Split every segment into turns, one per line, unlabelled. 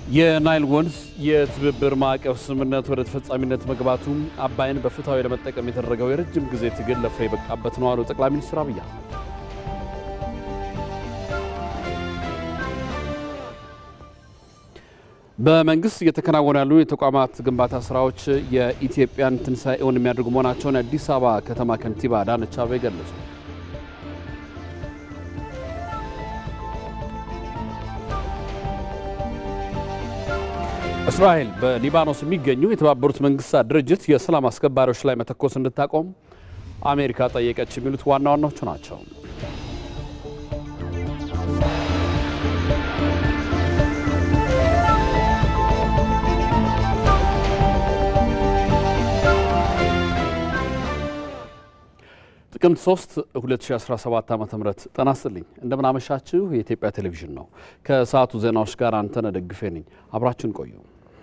የናይል ወንዝ የትብብር ማዕቀፍ ስምምነት ወደ ተፈጻሚነት መግባቱ አባይን በፍትሐዊ ለመጠቀም የተደረገው የረጅም ጊዜ ትግል ለፍሬ የበቃበት ነው አሉ ጠቅላይ ሚኒስትር አብይ አህመድ። በመንግስት እየተከናወኑ ያሉ የተቋማት ግንባታ ስራዎች የኢትዮጵያን ትንሣኤውን የሚያደርጉ መሆናቸውን የአዲስ አበባ ከተማ ከንቲባ አዳነች አቤቤ ገለጹ። እስራኤል በሊባኖስ የሚገኙ የተባበሩት መንግስታት ድርጅት የሰላም አስከባሪዎች ላይ መተኮስ እንድታቆም አሜሪካ ጠየቀች። የሚሉት ዋና ዋናዎቹ ናቸው። ጥቅምት 3 2017 ዓ ም ጤና ይስጥልኝ። እንደምን አመሻችሁ። የኢትዮጵያ ቴሌቪዥን ነው። ከሰዓቱ ዜናዎች ጋር አንተነህ ደግፌ ነኝ። አብራችን ቆዩ።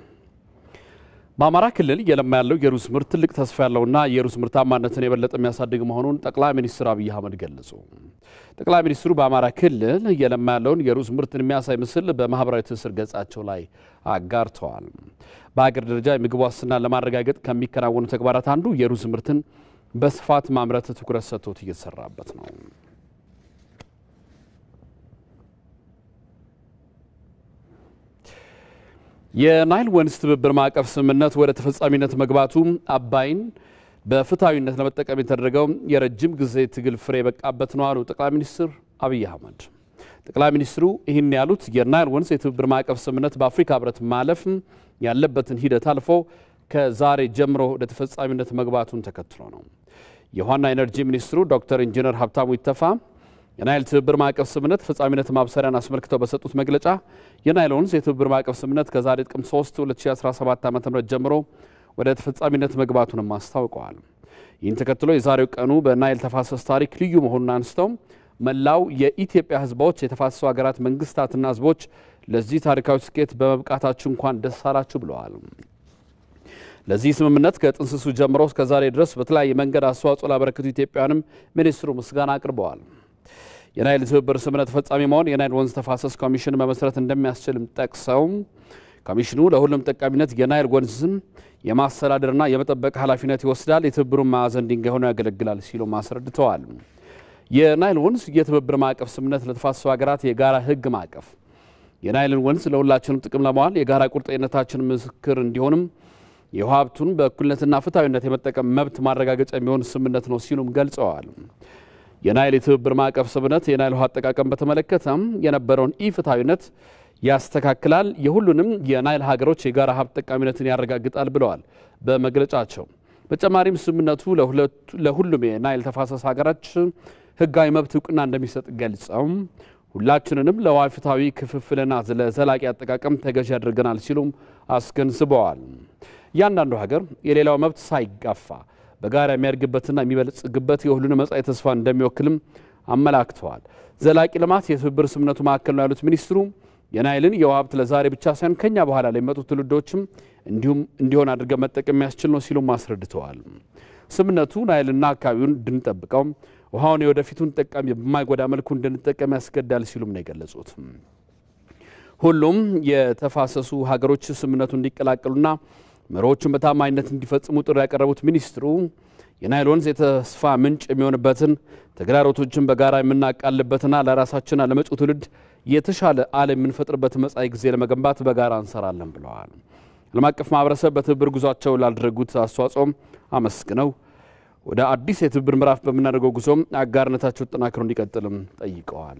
በአማራ ክልል እየለማ ያለው የሩዝ ምርት ትልቅ ተስፋ ያለውና የሩዝ ምርታማነትን የበለጠ የሚያሳድግ መሆኑን ጠቅላይ ሚኒስትር አብይ አህመድ ገለጹ። ጠቅላይ ሚኒስትሩ በአማራ ክልል እየለማ ያለውን የሩዝ ምርትን የሚያሳይ ምስል በማህበራዊ ትስስር ገጻቸው ላይ አጋርተዋል። በሀገር ደረጃ የምግብ ዋስትናን ለማረጋገጥ ከሚከናወኑ ተግባራት አንዱ የሩዝ ምርትን በስፋት ማምረት ትኩረት ሰጥቶት እየተሰራበት ነው። የናይል ወንዝ ትብብር ማዕቀፍ ስምምነት ወደ ተፈጻሚነት መግባቱ አባይን በፍትሐዊነት ለመጠቀም የተደረገው የረጅም ጊዜ ትግል ፍሬ የበቃበት ነው አሉ ጠቅላይ ሚኒስትር አብይ አህመድ። ጠቅላይ ሚኒስትሩ ይህን ያሉት የናይል ወንዝ የትብብር ማዕቀፍ ስምምነት በአፍሪካ ሕብረት ማለፍ ያለበትን ሂደት አልፎ ከዛሬ ጀምሮ ወደ ተፈጻሚነት መግባቱን ተከትሎ ነው። የውሃና ኤነርጂ ሚኒስትሩ ዶክተር ኢንጂነር ሀብታሙ ይተፋ የናይል ትብብር ማዕቀፍ ስምምነት ተፈጻሚነት ማብሰሪያን አስመልክተው በሰጡት መግለጫ የናይል ወንዝ የትብብር ማዕቀፍ ስምምነት ከዛሬ ጥቅምት 3 2017 ዓ ም ጀምሮ ወደ ተፈጻሚነት መግባቱንም አስታውቀዋል። ይህን ተከትሎ የዛሬው ቀኑ በናይል ተፋሰስ ታሪክ ልዩ መሆኑን አንስተው መላው የኢትዮጵያ ሕዝቦች የተፋሰሱ ሀገራት መንግስታትና ሕዝቦች ለዚህ ታሪካዊ ስኬት በመብቃታችሁ እንኳን ደስ አላችሁ ብለዋል። ለዚህ ስምምነት ከጥንስሱ ጀምሮ እስከ ዛሬ ድረስ በተለያየ መንገድ አስተዋጽኦ ላበረከቱ ኢትዮጵያውያንም ሚኒስትሩ ምስጋና አቅርበዋል። የናይል ትብብር ስምምነት ተፈጻሚ መሆን የናይል ወንዝ ተፋሰስ ኮሚሽን መመስረት እንደሚያስችልም ጠቅሰው ኮሚሽኑ ለሁሉም ጠቃሚነት የናይል ወንዝን የማስተዳደርና የመጠበቅ ኃላፊነት ይወስዳል፣ የትብብሩን ማዕዘን ድንጋይ ሆኖ ያገለግላል ሲሉም አስረድተዋል። የናይል ወንዝ የትብብር ማዕቀፍ ስምምነት ለተፋሰሱ ሀገራት የጋራ ህግ ማዕቀፍ የናይልን ወንዝ ለሁላችንም ጥቅም ለመዋል የጋራ ቁርጠኝነታችን ምስክር እንዲሆንም የውሃ ሀብቱን በእኩልነትና ፍትሐዊነት የመጠቀም መብት ማረጋገጫ የሚሆን ስምምነት ነው ሲሉም ገልጸዋል። የናይል የትብብር ማዕቀፍ ስምምነት የናይል ውሃ አጠቃቀም በተመለከተም የነበረውን ኢፍትሐዊነት ያስተካክላል፣ የሁሉንም የናይል ሀገሮች የጋራ ሀብት ጠቃሚነትን ያረጋግጣል ብለዋል በመግለጫቸው። በተጨማሪም ስምምነቱ ለሁሉም የናይል ተፋሰስ ሀገሮች ህጋዊ መብት እውቅና እንደሚሰጥ ገልጸው ሁላችንንም ለውሃ ፍትሐዊ ክፍፍልና ለዘላቂ አጠቃቀም ተገዥ ያደርገናል ሲሉም አስገንዝበዋል። እያንዳንዱ ሀገር የሌላው መብት ሳይጋፋ በጋራ የሚያድግበትና የሚበለጽግበት የሁሉንም መጻኢ ተስፋ እንደሚወክልም አመላክተዋል። ዘላቂ ልማት የትብብር ስምምነቱ ማዕከል ነው ያሉት ሚኒስትሩ የናይልን የውሃ ሀብት ለዛሬ ብቻ ሳይሆን ከኛ በኋላ ለሚመጡ ትውልዶችም እንዲሁም እንዲሆን አድርገን መጠቀም የሚያስችል ነው ሲሉም አስረድተዋል። ስምምነቱ ናይልና አካባቢውን እንድንጠብቀው ውሃውን የወደፊቱን ጠቃሚ በማይጎዳ መልኩ እንድንጠቀም ያስገዳል ሲሉም ነው የገለጹት። ሁሉም የተፋሰሱ ሀገሮች ስምምነቱ እንዲቀላቀሉና መሪዎቹን በታማኝነት እንዲፈጽሙ ጥሪ ያቀረቡት ሚኒስትሩ የናይል ወንዝ የተስፋ ምንጭ የሚሆንበትን ተግዳሮቶችን በጋራ የምናቃልበትና ለራሳችንና ለመጪው ትውልድ የተሻለ ዓለም የምንፈጥርበት መጻኢ ጊዜ ለመገንባት በጋራ እንሰራለን ብለዋል። ዓለም አቀፍ ማህበረሰብ በትብብር ጉዟቸው ላደረጉት አስተዋጽኦም አመስግነው ወደ አዲስ የትብብር ምዕራፍ በምናደርገው ጉዞም አጋርነታቸው ተጠናክሮ እንዲቀጥልም ጠይቀዋል።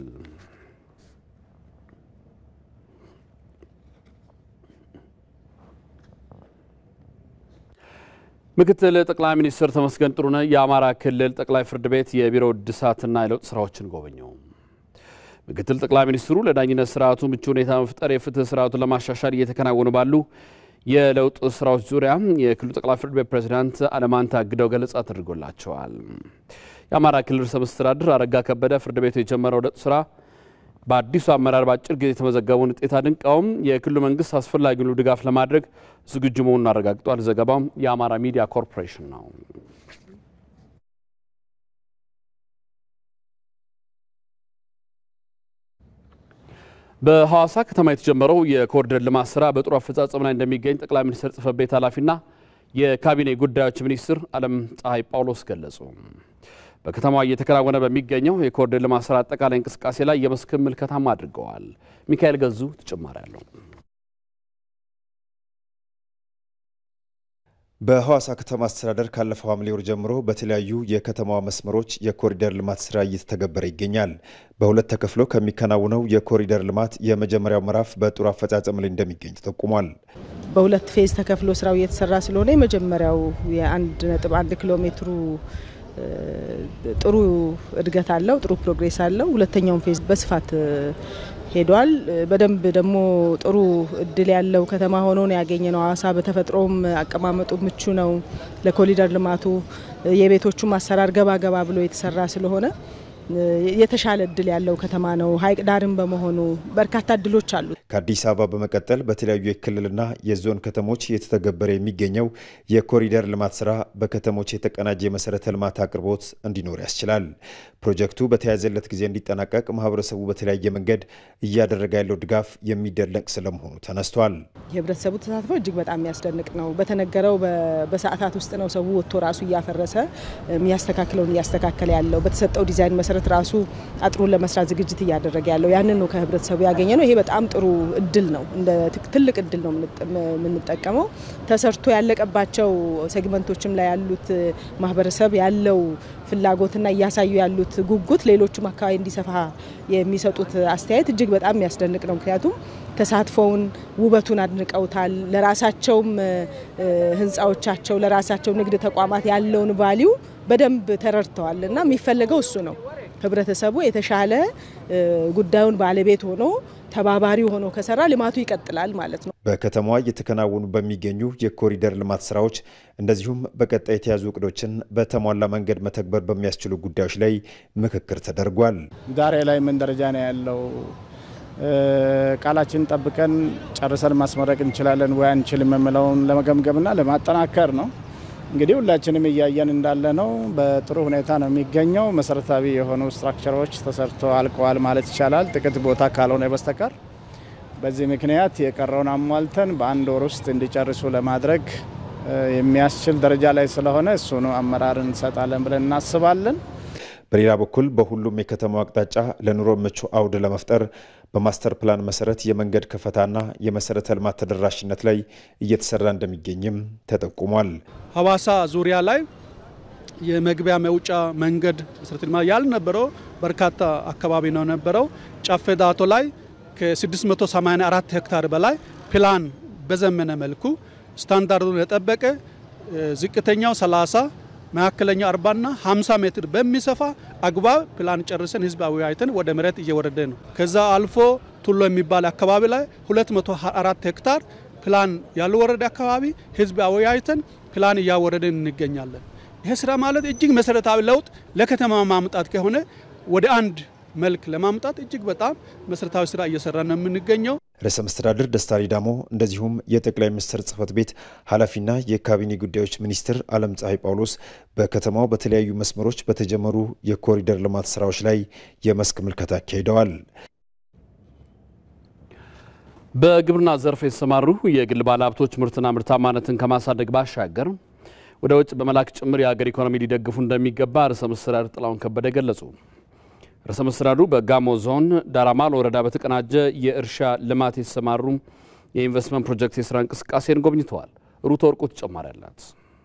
ምክትል ጠቅላይ ሚኒስትር ተመስገን ጥሩነህ የአማራ ክልል ጠቅላይ ፍርድ ቤት የቢሮ እድሳትና የለውጥ ስራዎችን ጎበኙ። ምክትል ጠቅላይ ሚኒስትሩ ለዳኝነት ስርዓቱ ምቹ ሁኔታ መፍጠር፣ የፍትህ ስርዓቱን ለማሻሻል እየተከናወኑ ባሉ የለውጥ ስራዎች ዙሪያ የክልሉ ጠቅላይ ፍርድ ቤት ፕሬዚዳንት አለማንታ አግደው ገለጻ ተደርጎላቸዋል። የአማራ ክልል ርዕሰ መስተዳድር አረጋ ከበደ ፍርድ ቤቱ የጀመረው ለውጥ ስራ በአዲሱ አመራር በአጭር ጊዜ የተመዘገበውን ውጤት አድንቀውም የክልሉ መንግስት አስፈላጊውን ድጋፍ ለማድረግ ዝግጁ መሆኑን አረጋግጧል። ዘገባው የአማራ ሚዲያ ኮርፖሬሽን ነው። በሐዋሳ ከተማ የተጀመረው የኮሪደር ልማት ስራ በጥሩ አፈጻጸም ላይ እንደሚገኝ ጠቅላይ ሚኒስትር ጽሕፈት ቤት ኃላፊና የካቢኔ ጉዳዮች ሚኒስትር አለም ፀሐይ ጳውሎስ ገለጹ። በከተማዋ እየተከናወነ በሚገኘው የኮሪደር ልማት ስራ አጠቃላይ እንቅስቃሴ ላይ የመስክ ምልከታም አድርገዋል። ሚካኤል ገዙ ተጨማሪ አለው።
በሐዋሳ ከተማ አስተዳደር ካለፈው ሐምሌ ወር ጀምሮ በተለያዩ የከተማዋ መስመሮች የኮሪደር ልማት ስራ እየተተገበረ ይገኛል። በሁለት ተከፍሎ ከሚከናውነው የኮሪደር ልማት የመጀመሪያው ምዕራፍ በጥሩ አፈጻጸም ላይ እንደሚገኝ ተጠቁሟል።
በሁለት ፌዝ ተከፍሎ ስራው እየተሰራ ስለሆነ የመጀመሪያው የአንድ ነጥብ አንድ ኪሎ ሜትሩ ጥሩ እድገት አለው፣ ጥሩ ፕሮግሬስ አለው። ሁለተኛውን ፌዝ በስፋት ሄዷል። በደንብ ደግሞ ጥሩ እድል ያለው ከተማ ሆኖ ነው ያገኘ ነው። ሐዋሳ በተፈጥሮም አቀማመጡ ምቹ ነው ለኮሪደር ልማቱ። የቤቶቹም አሰራር ገባ ገባ ብሎ የተሰራ ስለሆነ የተሻለ እድል ያለው ከተማ ነው። ሐይቅ ዳርም በመሆኑ በርካታ እድሎች አሉ።
ከአዲስ አበባ በመቀጠል በተለያዩ የክልልና የዞን ከተሞች እየተተገበረ የሚገኘው የኮሪደር ልማት ስራ በከተሞች የተቀናጀ የመሰረተ ልማት አቅርቦት እንዲኖር ያስችላል። ፕሮጀክቱ በተያዘለት ጊዜ እንዲጠናቀቅ ማህበረሰቡ በተለያየ መንገድ እያደረገ ያለው ድጋፍ የሚደነቅ ስለመሆኑ ተነስቷል።
የህብረተሰቡ ተሳትፎ እጅግ በጣም የሚያስደንቅ ነው። በተነገረው በሰዓታት ውስጥ ነው ሰው ወጥቶ ራሱ እያፈረሰ የሚያስተካክለውን እያስተካከለ ያለው በተሰጠው ዲዛይን መሰረት ራሱ አጥሩን ለመስራት ዝግጅት እያደረገ ያለው ያንን ነው ከህብረተሰቡ ያገኘ ነው። ይሄ በጣም ጥሩ እድል ነው። እንደ ትልቅ እድል ነው የምንጠቀመው። ተሰርቶ ያለቀባቸው ሴግመንቶችም ላይ ያሉት ማህበረሰብ ያለው ፍላጎትና እያሳዩ ያሉት ጉጉት ሌሎቹም አካባቢ እንዲሰፋ የሚሰጡት አስተያየት እጅግ በጣም የሚያስደንቅ ነው። ምክንያቱም ተሳትፎውን ውበቱን አድንቀውታል። ለራሳቸውም ህንፃዎቻቸው ለራሳቸው ንግድ ተቋማት ያለውን ቫሊዩ በደንብ ተረድተዋል እና የሚፈለገው እሱ ነው። ህብረተሰቡ የተሻለ ጉዳዩን ባለቤት ሆኖ ተባባሪ ሆኖ ከሰራ ልማቱ ይቀጥላል ማለት ነው።
በከተማዋ እየተከናወኑ በሚገኙ የኮሪደር ልማት ስራዎች እንደዚሁም በቀጣይ የተያዙ እቅዶችን በተሟላ መንገድ መተግበር በሚያስችሉ ጉዳዮች ላይ ምክክር ተደርጓል።
ዛሬ ላይ ምን ደረጃ ነው ያለው? ቃላችን ጠብቀን ጨርሰን ማስመረቅ እንችላለን ወይ አንችልም የምለውን ለመገምገምና ለማጠናከር ነው። እንግዲህ ሁላችንም እያየን እንዳለ ነው። በጥሩ ሁኔታ ነው የሚገኘው። መሰረታዊ የሆኑ ስትራክቸሮች ተሰርቶ አልቀዋል ማለት ይቻላል፣ ጥቂት ቦታ ካልሆነ በስተቀር። በዚህ ምክንያት የቀረውን አሟልተን በአንድ ወር ውስጥ እንዲጨርሱ ለማድረግ የሚያስችል ደረጃ ላይ ስለሆነ እሱኑ አመራር እንሰጣለን ብለን እናስባለን።
በሌላ በኩል በሁሉም የከተማው አቅጣጫ ለኑሮ ምቹ አውድ ለመፍጠር በማስተር ፕላን መሰረት የመንገድ ከፈታና የመሰረተ ልማት ተደራሽነት ላይ እየተሰራ እንደሚገኝም ተጠቁሟል።
ሐዋሳ ዙሪያ ላይ የመግቢያ መውጫ መንገድ መሰረተ ልማት ያልነበረው በርካታ አካባቢ ነው ነበረው። ጨፌ ዳቶ ላይ ከ684 ሄክታር በላይ ፕላን በዘመነ መልኩ ስታንዳርዱን የጠበቀ ዝቅተኛው 30 መካከለኛ 40ና 50 ሜትር በሚሰፋ አግባብ ፕላን ጨርሰን ህዝብ አወያይተን ወደ መሬት እየወረደ ነው። ከዛ አልፎ ቱሎ የሚባል አካባቢ ላይ 204 ሄክታር ፕላን ያልወረደ አካባቢ ህዝብ አወያይተን ፕላን እያወረደን እንገኛለን። ይህ ስራ ማለት እጅግ መሰረታዊ ለውጥ ለከተማ ማምጣት ከሆነ ወደ አንድ መልክ ለማምጣት እጅግ በጣም መሰረታዊ ስራ እየሰራ ነው የምንገኘው።
ርዕሰ መስተዳድር ደስታ ሌዳሞ እንደዚሁም የጠቅላይ ሚኒስትር ጽህፈት ቤት ኃላፊና የካቢኔ ጉዳዮች ሚኒስትር አለም ፀሐይ ጳውሎስ በከተማው በተለያዩ መስመሮች በተጀመሩ የኮሪደር ልማት ስራዎች ላይ የመስክ ምልከታ አካሂደዋል።
በግብርና ዘርፍ የተሰማሩ የግል ባለሀብቶች ምርትና ምርታማነትን ከማሳደግ ባሻገር ወደ ውጭ በመላክ ጭምር የሀገር ኢኮኖሚ ሊደግፉ እንደሚገባ ርዕሰ መስተዳድር ጥላሁን ከበደ ገለጹ። ርዕሰ መስተዳድሩ በጋሞ ዞን ዳራማል ወረዳ በተቀናጀ የእርሻ ልማት የተሰማሩ የኢንቨስትመንት ፕሮጀክት የስራ እንቅስቃሴን ጎብኝተዋል። ሩት ወርቁ ተጨማሪ አላት።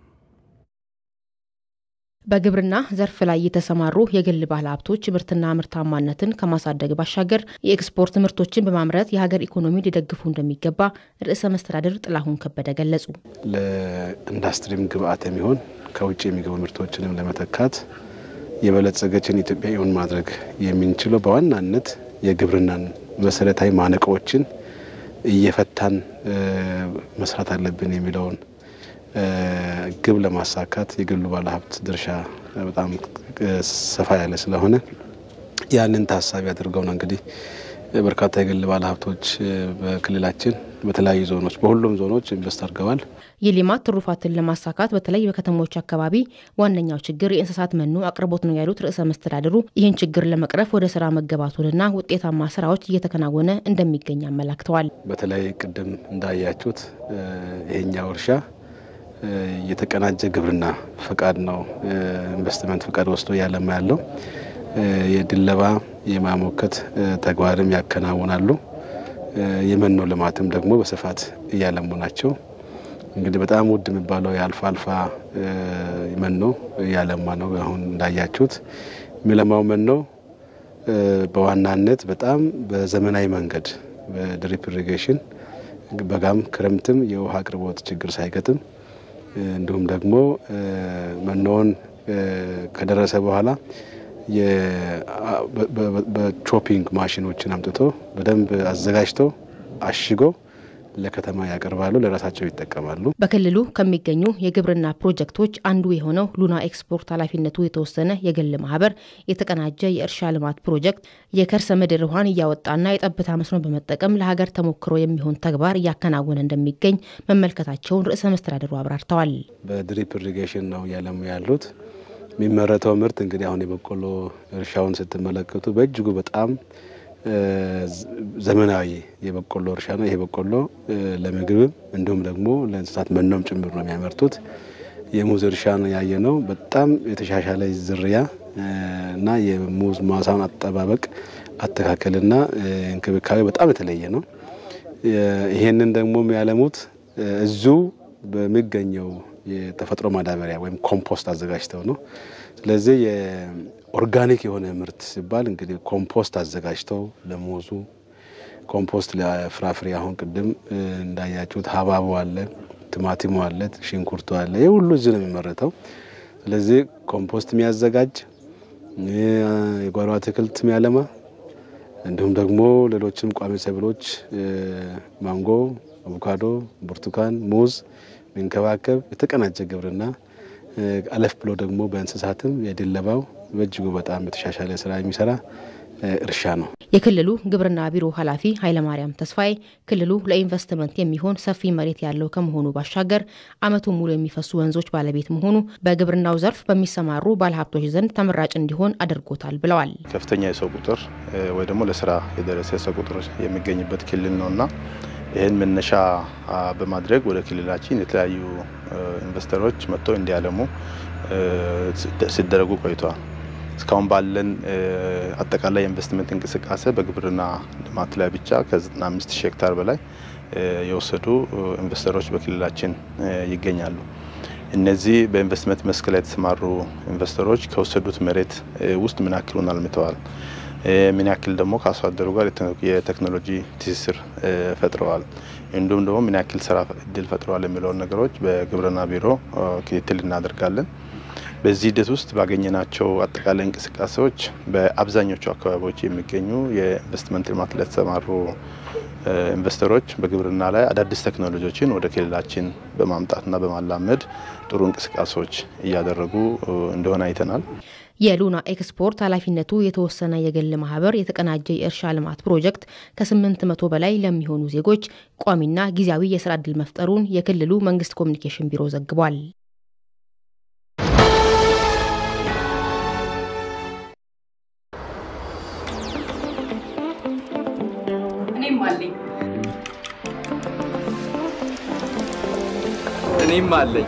በግብርና ዘርፍ ላይ የተሰማሩ የግል ባለሀብቶች ምርትና ምርታማነትን ከማሳደግ ባሻገር የኤክስፖርት ምርቶችን በማምረት የሀገር ኢኮኖሚ ሊደግፉ እንደሚገባ ርዕሰ መስተዳድር ጥላሁን ከበደ ገለጹ።
ለኢንዱስትሪም ግብአት የሚሆን ከውጭ የሚገቡ ምርቶችንም ለመተካት የበለጸገችን ኢትዮጵያ እውን ማድረግ የምንችለው በዋናነት የግብርናን መሰረታዊ ማነቆዎችን እየፈታን መስራት አለብን የሚለውን ግብ ለማሳካት የግሉ ባለሀብት ድርሻ በጣም ሰፋ ያለ ስለሆነ ያንን ታሳቢ አድርገው ነው እንግዲህ በርካታ የግል ባለሀብቶች በክልላችን በተለያዩ ዞኖች በሁሉም ዞኖች ኢንቨስት አድርገዋል።
የሌማት ትሩፋትን ለማሳካት በተለይ በከተሞች አካባቢ ዋነኛው ችግር የእንስሳት መኖ አቅርቦት ነው ያሉት ርዕሰ መስተዳድሩ ይህን ችግር ለመቅረፍ ወደ ስራ መገባቱንና ውጤታማ ስራዎች እየተከናወነ እንደሚገኝ አመላክተዋል።
በተለይ ቅድም እንዳያችሁት ይሄኛው እርሻ የተቀናጀ ግብርና ፈቃድ ነው ኢንቨስትመንት ፈቃድ ወስዶ እያለማ ያለው የድለባ የማሞከት ተግባርም ያከናውናሉ። የመኖ ልማትም ደግሞ በስፋት እያለሙ ናቸው። እንግዲህ በጣም ውድ የሚባለው የአልፋ አልፋ መኖ እያለማ ነው። አሁን እንዳያችሁት የሚለማው መኖ በዋናነት በጣም በዘመናዊ መንገድ በድሪፕ ኢሪጌሽን በጋም ክረምትም የውሃ አቅርቦት ችግር ሳይገጥም እንዲሁም ደግሞ መኖውን ከደረሰ በኋላ በቾፒንግ ማሽኖችን አምጥቶ በደንብ አዘጋጅተው አሽጎ ለከተማ ያቀርባሉ፣ ለራሳቸው ይጠቀማሉ።
በክልሉ ከሚገኙ የግብርና ፕሮጀክቶች አንዱ የሆነው ሉና ኤክስፖርት ኃላፊነቱ የተወሰነ የግል ማህበር የተቀናጀ የእርሻ ልማት ፕሮጀክት የከርሰ ምድር ውሃን እያወጣና የጠብታ መስኖ በመጠቀም ለሀገር ተሞክሮ የሚሆን ተግባር እያከናወነ እንደሚገኝ መመልከታቸውን ርዕሰ መስተዳድሩ አብራርተዋል።
በድሪፕ ኢሪጌሽን ነው እያለሙ ያሉት። የሚመረተው ምርት እንግዲህ አሁን የበቆሎ እርሻውን ስትመለከቱ በእጅጉ በጣም ዘመናዊ የበቆሎ እርሻ ነው። ይሄ በቆሎ ለምግብም እንዲሁም ደግሞ ለእንስሳት መኖም ጭምር ነው የሚያመርቱት። የሙዝ እርሻ ነው ያየ ነው። በጣም የተሻሻለ ዝርያ እና የሙዝ ማሳውን አጠባበቅ አተካከልና እንክብካቤ በጣም የተለየ ነው። ይሄንን ደግሞ የሚያለሙት እዙ በሚገኘው የተፈጥሮ ማዳበሪያ ወይም ኮምፖስት አዘጋጅተው ነው። ስለዚህ የኦርጋኒክ የሆነ ምርት ሲባል እንግዲህ ኮምፖስት አዘጋጅተው ለሙዙ ኮምፖስት ለፍራፍሬ አሁን ቅድም እንዳያችሁት ሀባቡ አለ፣ ቲማቲሙ አለ፣ ሽንኩርቱ አለ። ይህ ሁሉ እዚህ ነው የሚመረተው። ስለዚህ ኮምፖስት የሚያዘጋጅ የጓሮ አትክልት የሚያለማ እንዲሁም ደግሞ ሌሎችም ቋሚ ሰብሎች ማንጎ፣ አቮካዶ፣ ብርቱካን፣ ሙዝ የሚንከባከብ የተቀናጀ ግብርና አለፍ ብሎ ደግሞ በእንስሳትም የድለባው በእጅጉ በጣም የተሻሻለ ስራ የሚሰራ እርሻ ነው።
የክልሉ ግብርና ቢሮ ኃላፊ ኃይለማርያም ተስፋዬ ክልሉ ለኢንቨስትመንት የሚሆን ሰፊ መሬት ያለው ከመሆኑ ባሻገር ዓመቱን ሙሉ የሚፈሱ ወንዞች ባለቤት መሆኑ በግብርናው ዘርፍ በሚሰማሩ ባለሀብቶች ዘንድ ተመራጭ እንዲሆን አድርጎታል ብለዋል።
ከፍተኛ የሰው ቁጥር ወይ ደግሞ ለስራ የደረሰ የሰው ቁጥር የሚገኝበት ክልል ነውና ይህን መነሻ በማድረግ ወደ ክልላችን የተለያዩ ኢንቨስተሮች መጥተው እንዲያለሙ ሲደረጉ ቆይተዋል። እስካሁን ባለን አጠቃላይ የኢንቨስትመንት እንቅስቃሴ በግብርና ልማት ላይ ብቻ ከ95 ሺህ ሄክታር በላይ የወሰዱ ኢንቨስተሮች በክልላችን ይገኛሉ። እነዚህ በኢንቨስትመንት መስክ ላይ የተሰማሩ ኢንቨስተሮች ከወሰዱት መሬት ውስጥ ምን ያክሉን አልምተዋል፣ ምን ያክል ደግሞ ከአርሶ አደሩ ጋር የቴክኖሎጂ ትስስር ፈጥረዋል፣ እንዲሁም ደግሞ ምን ያክል ስራ እድል ፈጥረዋል የሚለውን ነገሮች በግብርና ቢሮ ክትትል እናደርጋለን። በዚህ ሂደት ውስጥ ባገኘናቸው አጠቃላይ እንቅስቃሴዎች በአብዛኞቹ አካባቢዎች የሚገኙ የኢንቨስትመንት ልማት ላይ የተሰማሩ ኢንቨስተሮች በግብርና ላይ አዳዲስ ቴክኖሎጂዎችን ወደ ክልላችን በማምጣትና በማላመድ ጥሩ እንቅስቃሴዎች እያደረጉ እንደሆነ አይተናል።
የሉና ኤክስፖርት ኃላፊነቱ የተወሰነ የግል ማህበር የተቀናጀ የእርሻ ልማት ፕሮጀክት ከስምንት መቶ በላይ ለሚሆኑ ዜጎች ቋሚና ጊዜያዊ የስራ ዕድል መፍጠሩን የክልሉ መንግስት ኮሚኒኬሽን ቢሮ ዘግቧል።
እኔም አለኝ
እኔም አለኝ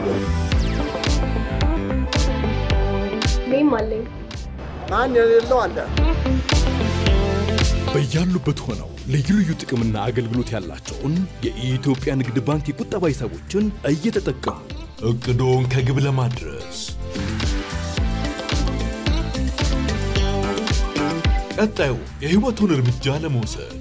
እኔም አለኝ።
ማን የሌለው አለ?
በያሉበት ሆነው ልዩ ልዩ ጥቅምና አገልግሎት ያላቸውን የኢትዮጵያ ንግድ ባንክ የቁጠባ ሂሳቦችን እየተጠቀሙ እቅዶን ከግብ ለማድረስ ቀጣዩ የህይወቱን እርምጃ ለመውሰድ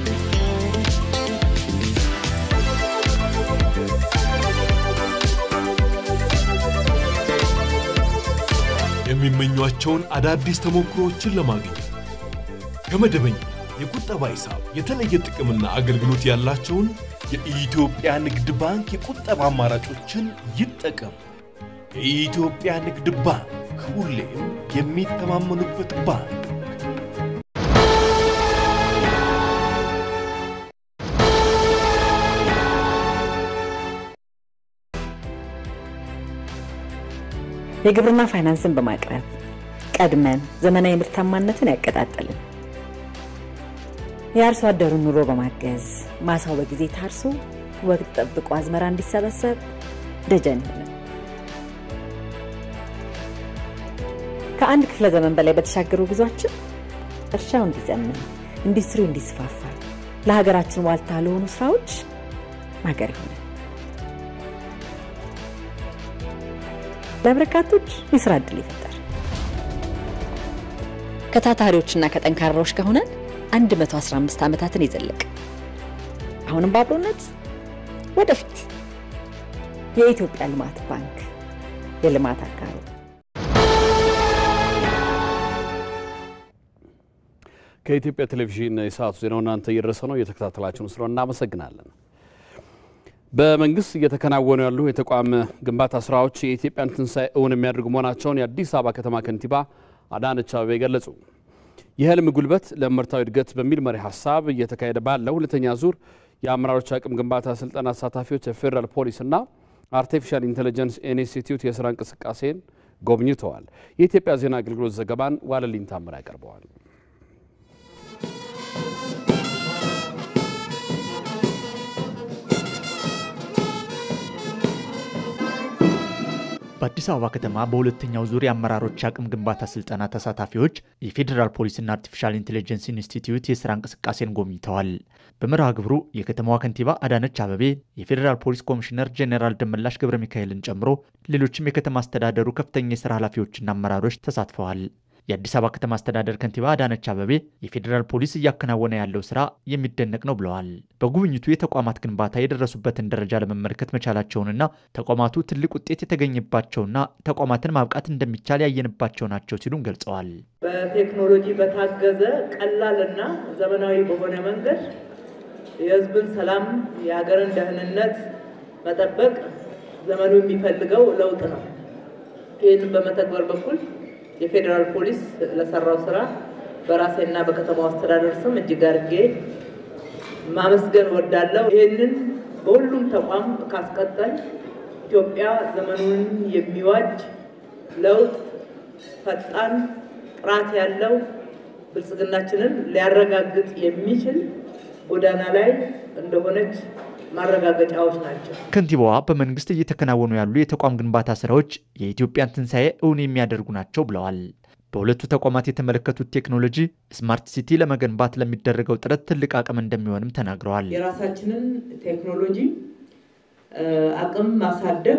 የሚመኟቸውን አዳዲስ ተሞክሮዎችን ለማግኘት ከመደበኛ የቁጠባ ሂሳብ የተለየ ጥቅምና አገልግሎት ያላቸውን የኢትዮጵያ ንግድ ባንክ የቁጠባ አማራጮችን ይጠቀሙ። የኢትዮጵያ ንግድ ባንክ ሁሌም የሚተማመኑበት ባንክ።
የግብርና ፋይናንስን በማቅረብ ቀድመን ዘመናዊ ምርታማነትን ያቀጣጠልን፣ የአርሶ አደሩን ኑሮ በማገዝ ማሳው በጊዜ ታርሶ ወቅት ጠብቆ አዝመራ እንዲሰበሰብ ደጀን ሆነን ከአንድ ክፍለ ዘመን በላይ በተሻገሩ ጉዟችን እርሻው እንዲዘምን፣ ኢንዱስትሪው እንዲስፋፋ፣ ለሀገራችን ዋልታ ለሆኑ ስራዎች ማገር ይሆናል። ለበርካቶች የስራ እድል ይፈጠር። ከታታሪዎችና ከጠንካራዎች ከሆነን 115 ዓመታትን የዘለቀ አሁንም በአብሮነት ወደፊት የኢትዮጵያ ልማት ባንክ የልማት አጋሩ
ከኢትዮጵያ ቴሌቪዥን የሰዓቱ ዜናው እናንተ እየደረሰ ነው። እየተከታተላችሁን ስለሆነ እናመሰግናለን። በመንግስት እየተከናወኑ ያሉ የተቋም ግንባታ ስራዎች የኢትዮጵያን ትንሣኤ እውን የሚያደርጉ መሆናቸውን የአዲስ አበባ ከተማ ከንቲባ አዳነች አቤቤ ገለጹ። የህልም ጉልበት ለምርታዊ እድገት በሚል መሪ ሀሳብ እየተካሄደ ባለው ሁለተኛ ዙር የአመራሮች አቅም ግንባታ ስልጠና ተሳታፊዎች የፌዴራል ፖሊስና አርቲፊሻል ኢንቴሊጀንስ ኢንስቲትዩት የስራ እንቅስቃሴን ጎብኝተዋል። የኢትዮጵያ ዜና አገልግሎት ዘገባን ዋለልኝ ታምር ያቀርበዋል።
በአዲስ አበባ ከተማ በሁለተኛው ዙር የአመራሮች አቅም ግንባታ ስልጠና ተሳታፊዎች የፌዴራል ፖሊስና አርቲፊሻል ኢንቴሊጀንስ ኢንስቲትዩት የስራ እንቅስቃሴን ጎብኝተዋል። በመርሃ ግብሩ የከተማዋ ከንቲባ አዳነች አበቤ፣ የፌዴራል ፖሊስ ኮሚሽነር ጄኔራል ደመላሽ ገብረ ሚካኤልን ጨምሮ ሌሎችም የከተማ አስተዳደሩ ከፍተኛ የስራ ኃላፊዎችና አመራሮች ተሳትፈዋል። የአዲስ አበባ ከተማ አስተዳደር ከንቲባ አዳነች አበቤ የፌዴራል ፖሊስ እያከናወነ ያለው ስራ የሚደነቅ ነው ብለዋል። በጉብኝቱ የተቋማት ግንባታ የደረሱበትን ደረጃ ለመመልከት መቻላቸውንና ተቋማቱ ትልቅ ውጤት የተገኘባቸውና ተቋማትን ማብቃት እንደሚቻል ያየንባቸው ናቸው ሲሉም ገልጸዋል።
በቴክኖሎጂ በታገዘ ቀላልና ዘመናዊ በሆነ መንገድ የሕዝብን ሰላም፣ የሀገርን ደህንነት መጠበቅ ዘመኑ የሚፈልገው ለውጥ ነው። ይህንን በመተግበር በኩል የፌዴራል ፖሊስ ለሰራው ስራ በራሴና በከተማው አስተዳደር ስም እጅግ አድርጌ ማመስገን ወዳለሁ። ይህንን በሁሉም ተቋም ካስቀጠል ኢትዮጵያ ዘመኑን የሚዋጅ ለውጥ፣ ፈጣን ጥራት ያለው ብልጽግናችንን ሊያረጋግጥ የሚችል ጎዳና ላይ እንደሆነች ማረጋገጫዎች ናቸው።
ከንቲባዋ በመንግስት እየተከናወኑ ያሉ የተቋም ግንባታ ስራዎች የኢትዮጵያን ትንሣኤ እውን የሚያደርጉ ናቸው ብለዋል። በሁለቱ ተቋማት የተመለከቱት ቴክኖሎጂ ስማርት ሲቲ ለመገንባት ለሚደረገው ጥረት ትልቅ አቅም እንደሚሆንም ተናግረዋል።
የራሳችንን ቴክኖሎጂ አቅም ማሳደግ፣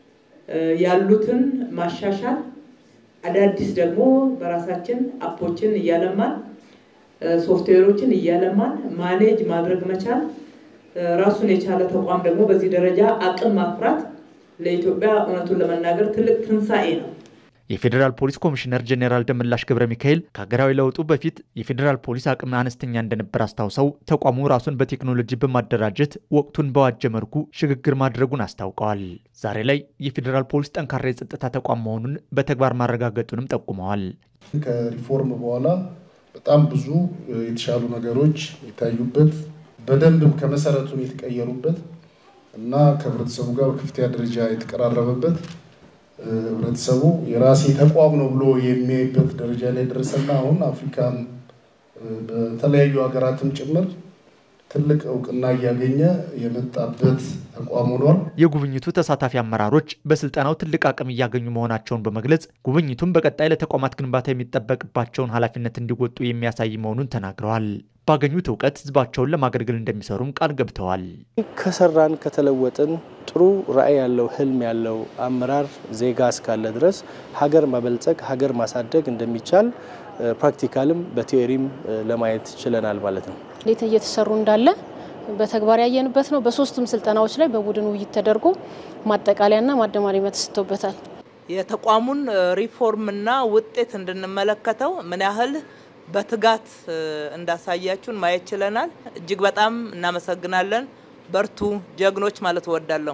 ያሉትን ማሻሻል፣ አዳዲስ ደግሞ በራሳችን አፖችን እያለማን ሶፍትዌሮችን እያለማን ማኔጅ ማድረግ መቻል ራሱን የቻለ ተቋም ደግሞ በዚህ ደረጃ አቅም ማፍራት ለኢትዮጵያ እውነቱን ለመናገር ትልቅ ትንሣኤ ነው።
የፌዴራል ፖሊስ ኮሚሽነር ጄኔራል ደመላሽ ገብረ ሚካኤል ከሀገራዊ ለውጡ በፊት የፌዴራል ፖሊስ አቅም አነስተኛ እንደነበር አስታውሰው ተቋሙ ራሱን በቴክኖሎጂ በማደራጀት ወቅቱን በዋጀ መልኩ ሽግግር ማድረጉን አስታውቀዋል። ዛሬ ላይ የፌዴራል ፖሊስ ጠንካራ የጸጥታ ተቋም መሆኑን በተግባር ማረጋገጡንም ጠቁመዋል።
ከሪፎርም በኋላ በጣም ብዙ የተሻሉ ነገሮች የታዩበት በደንብም ከመሰረቱን የተቀየሩበት እና ከህብረተሰቡ ጋር በከፍተኛ ደረጃ የተቀራረበበት ህብረተሰቡ የራሴ ተቋም ነው ብሎ የሚያይበት ደረጃ ላይ ደረሰና አሁን አፍሪካን በተለያዩ ሀገራትም ጭምር ትልቅ እውቅና እያገኘ የመጣበት ተቋም ሆኗል።
የጉብኝቱ ተሳታፊ አመራሮች በስልጠናው ትልቅ አቅም እያገኙ መሆናቸውን በመግለጽ ጉብኝቱም በቀጣይ ለተቋማት ግንባታ የሚጠበቅባቸውን ኃላፊነት እንዲወጡ የሚያሳይ መሆኑን ተናግረዋል። ባገኙት እውቀት ህዝባቸውን ለማገልገል እንደሚሰሩም ቃል ገብተዋል።
ከሰራን ከተለወጥን ጥሩ ራዕይ ያለው ህልም ያለው አመራር ዜጋ እስካለ ድረስ ሀገር ማበልጸግ ሀገር ማሳደግ እንደሚቻል ፕራክቲካልም በቲዮሪም ለማየት ችለናል ማለት ነው።
እንዴት እየተሰሩ እንዳለ በተግባር ያየንበት ነው። በሶስቱም ስልጠናዎች ላይ በቡድን ውይይት ተደርጎ ማጠቃለያና ማደማሪያ ተሰጥቶበታል።
የተቋሙን ሪፎርምና ውጤት እንድንመለከተው ምን ያህል በትጋት እንዳሳያችሁን ማየት ችለናል። እጅግ በጣም እናመሰግናለን። በርቱ ጀግኖች ማለት እወዳለሁ።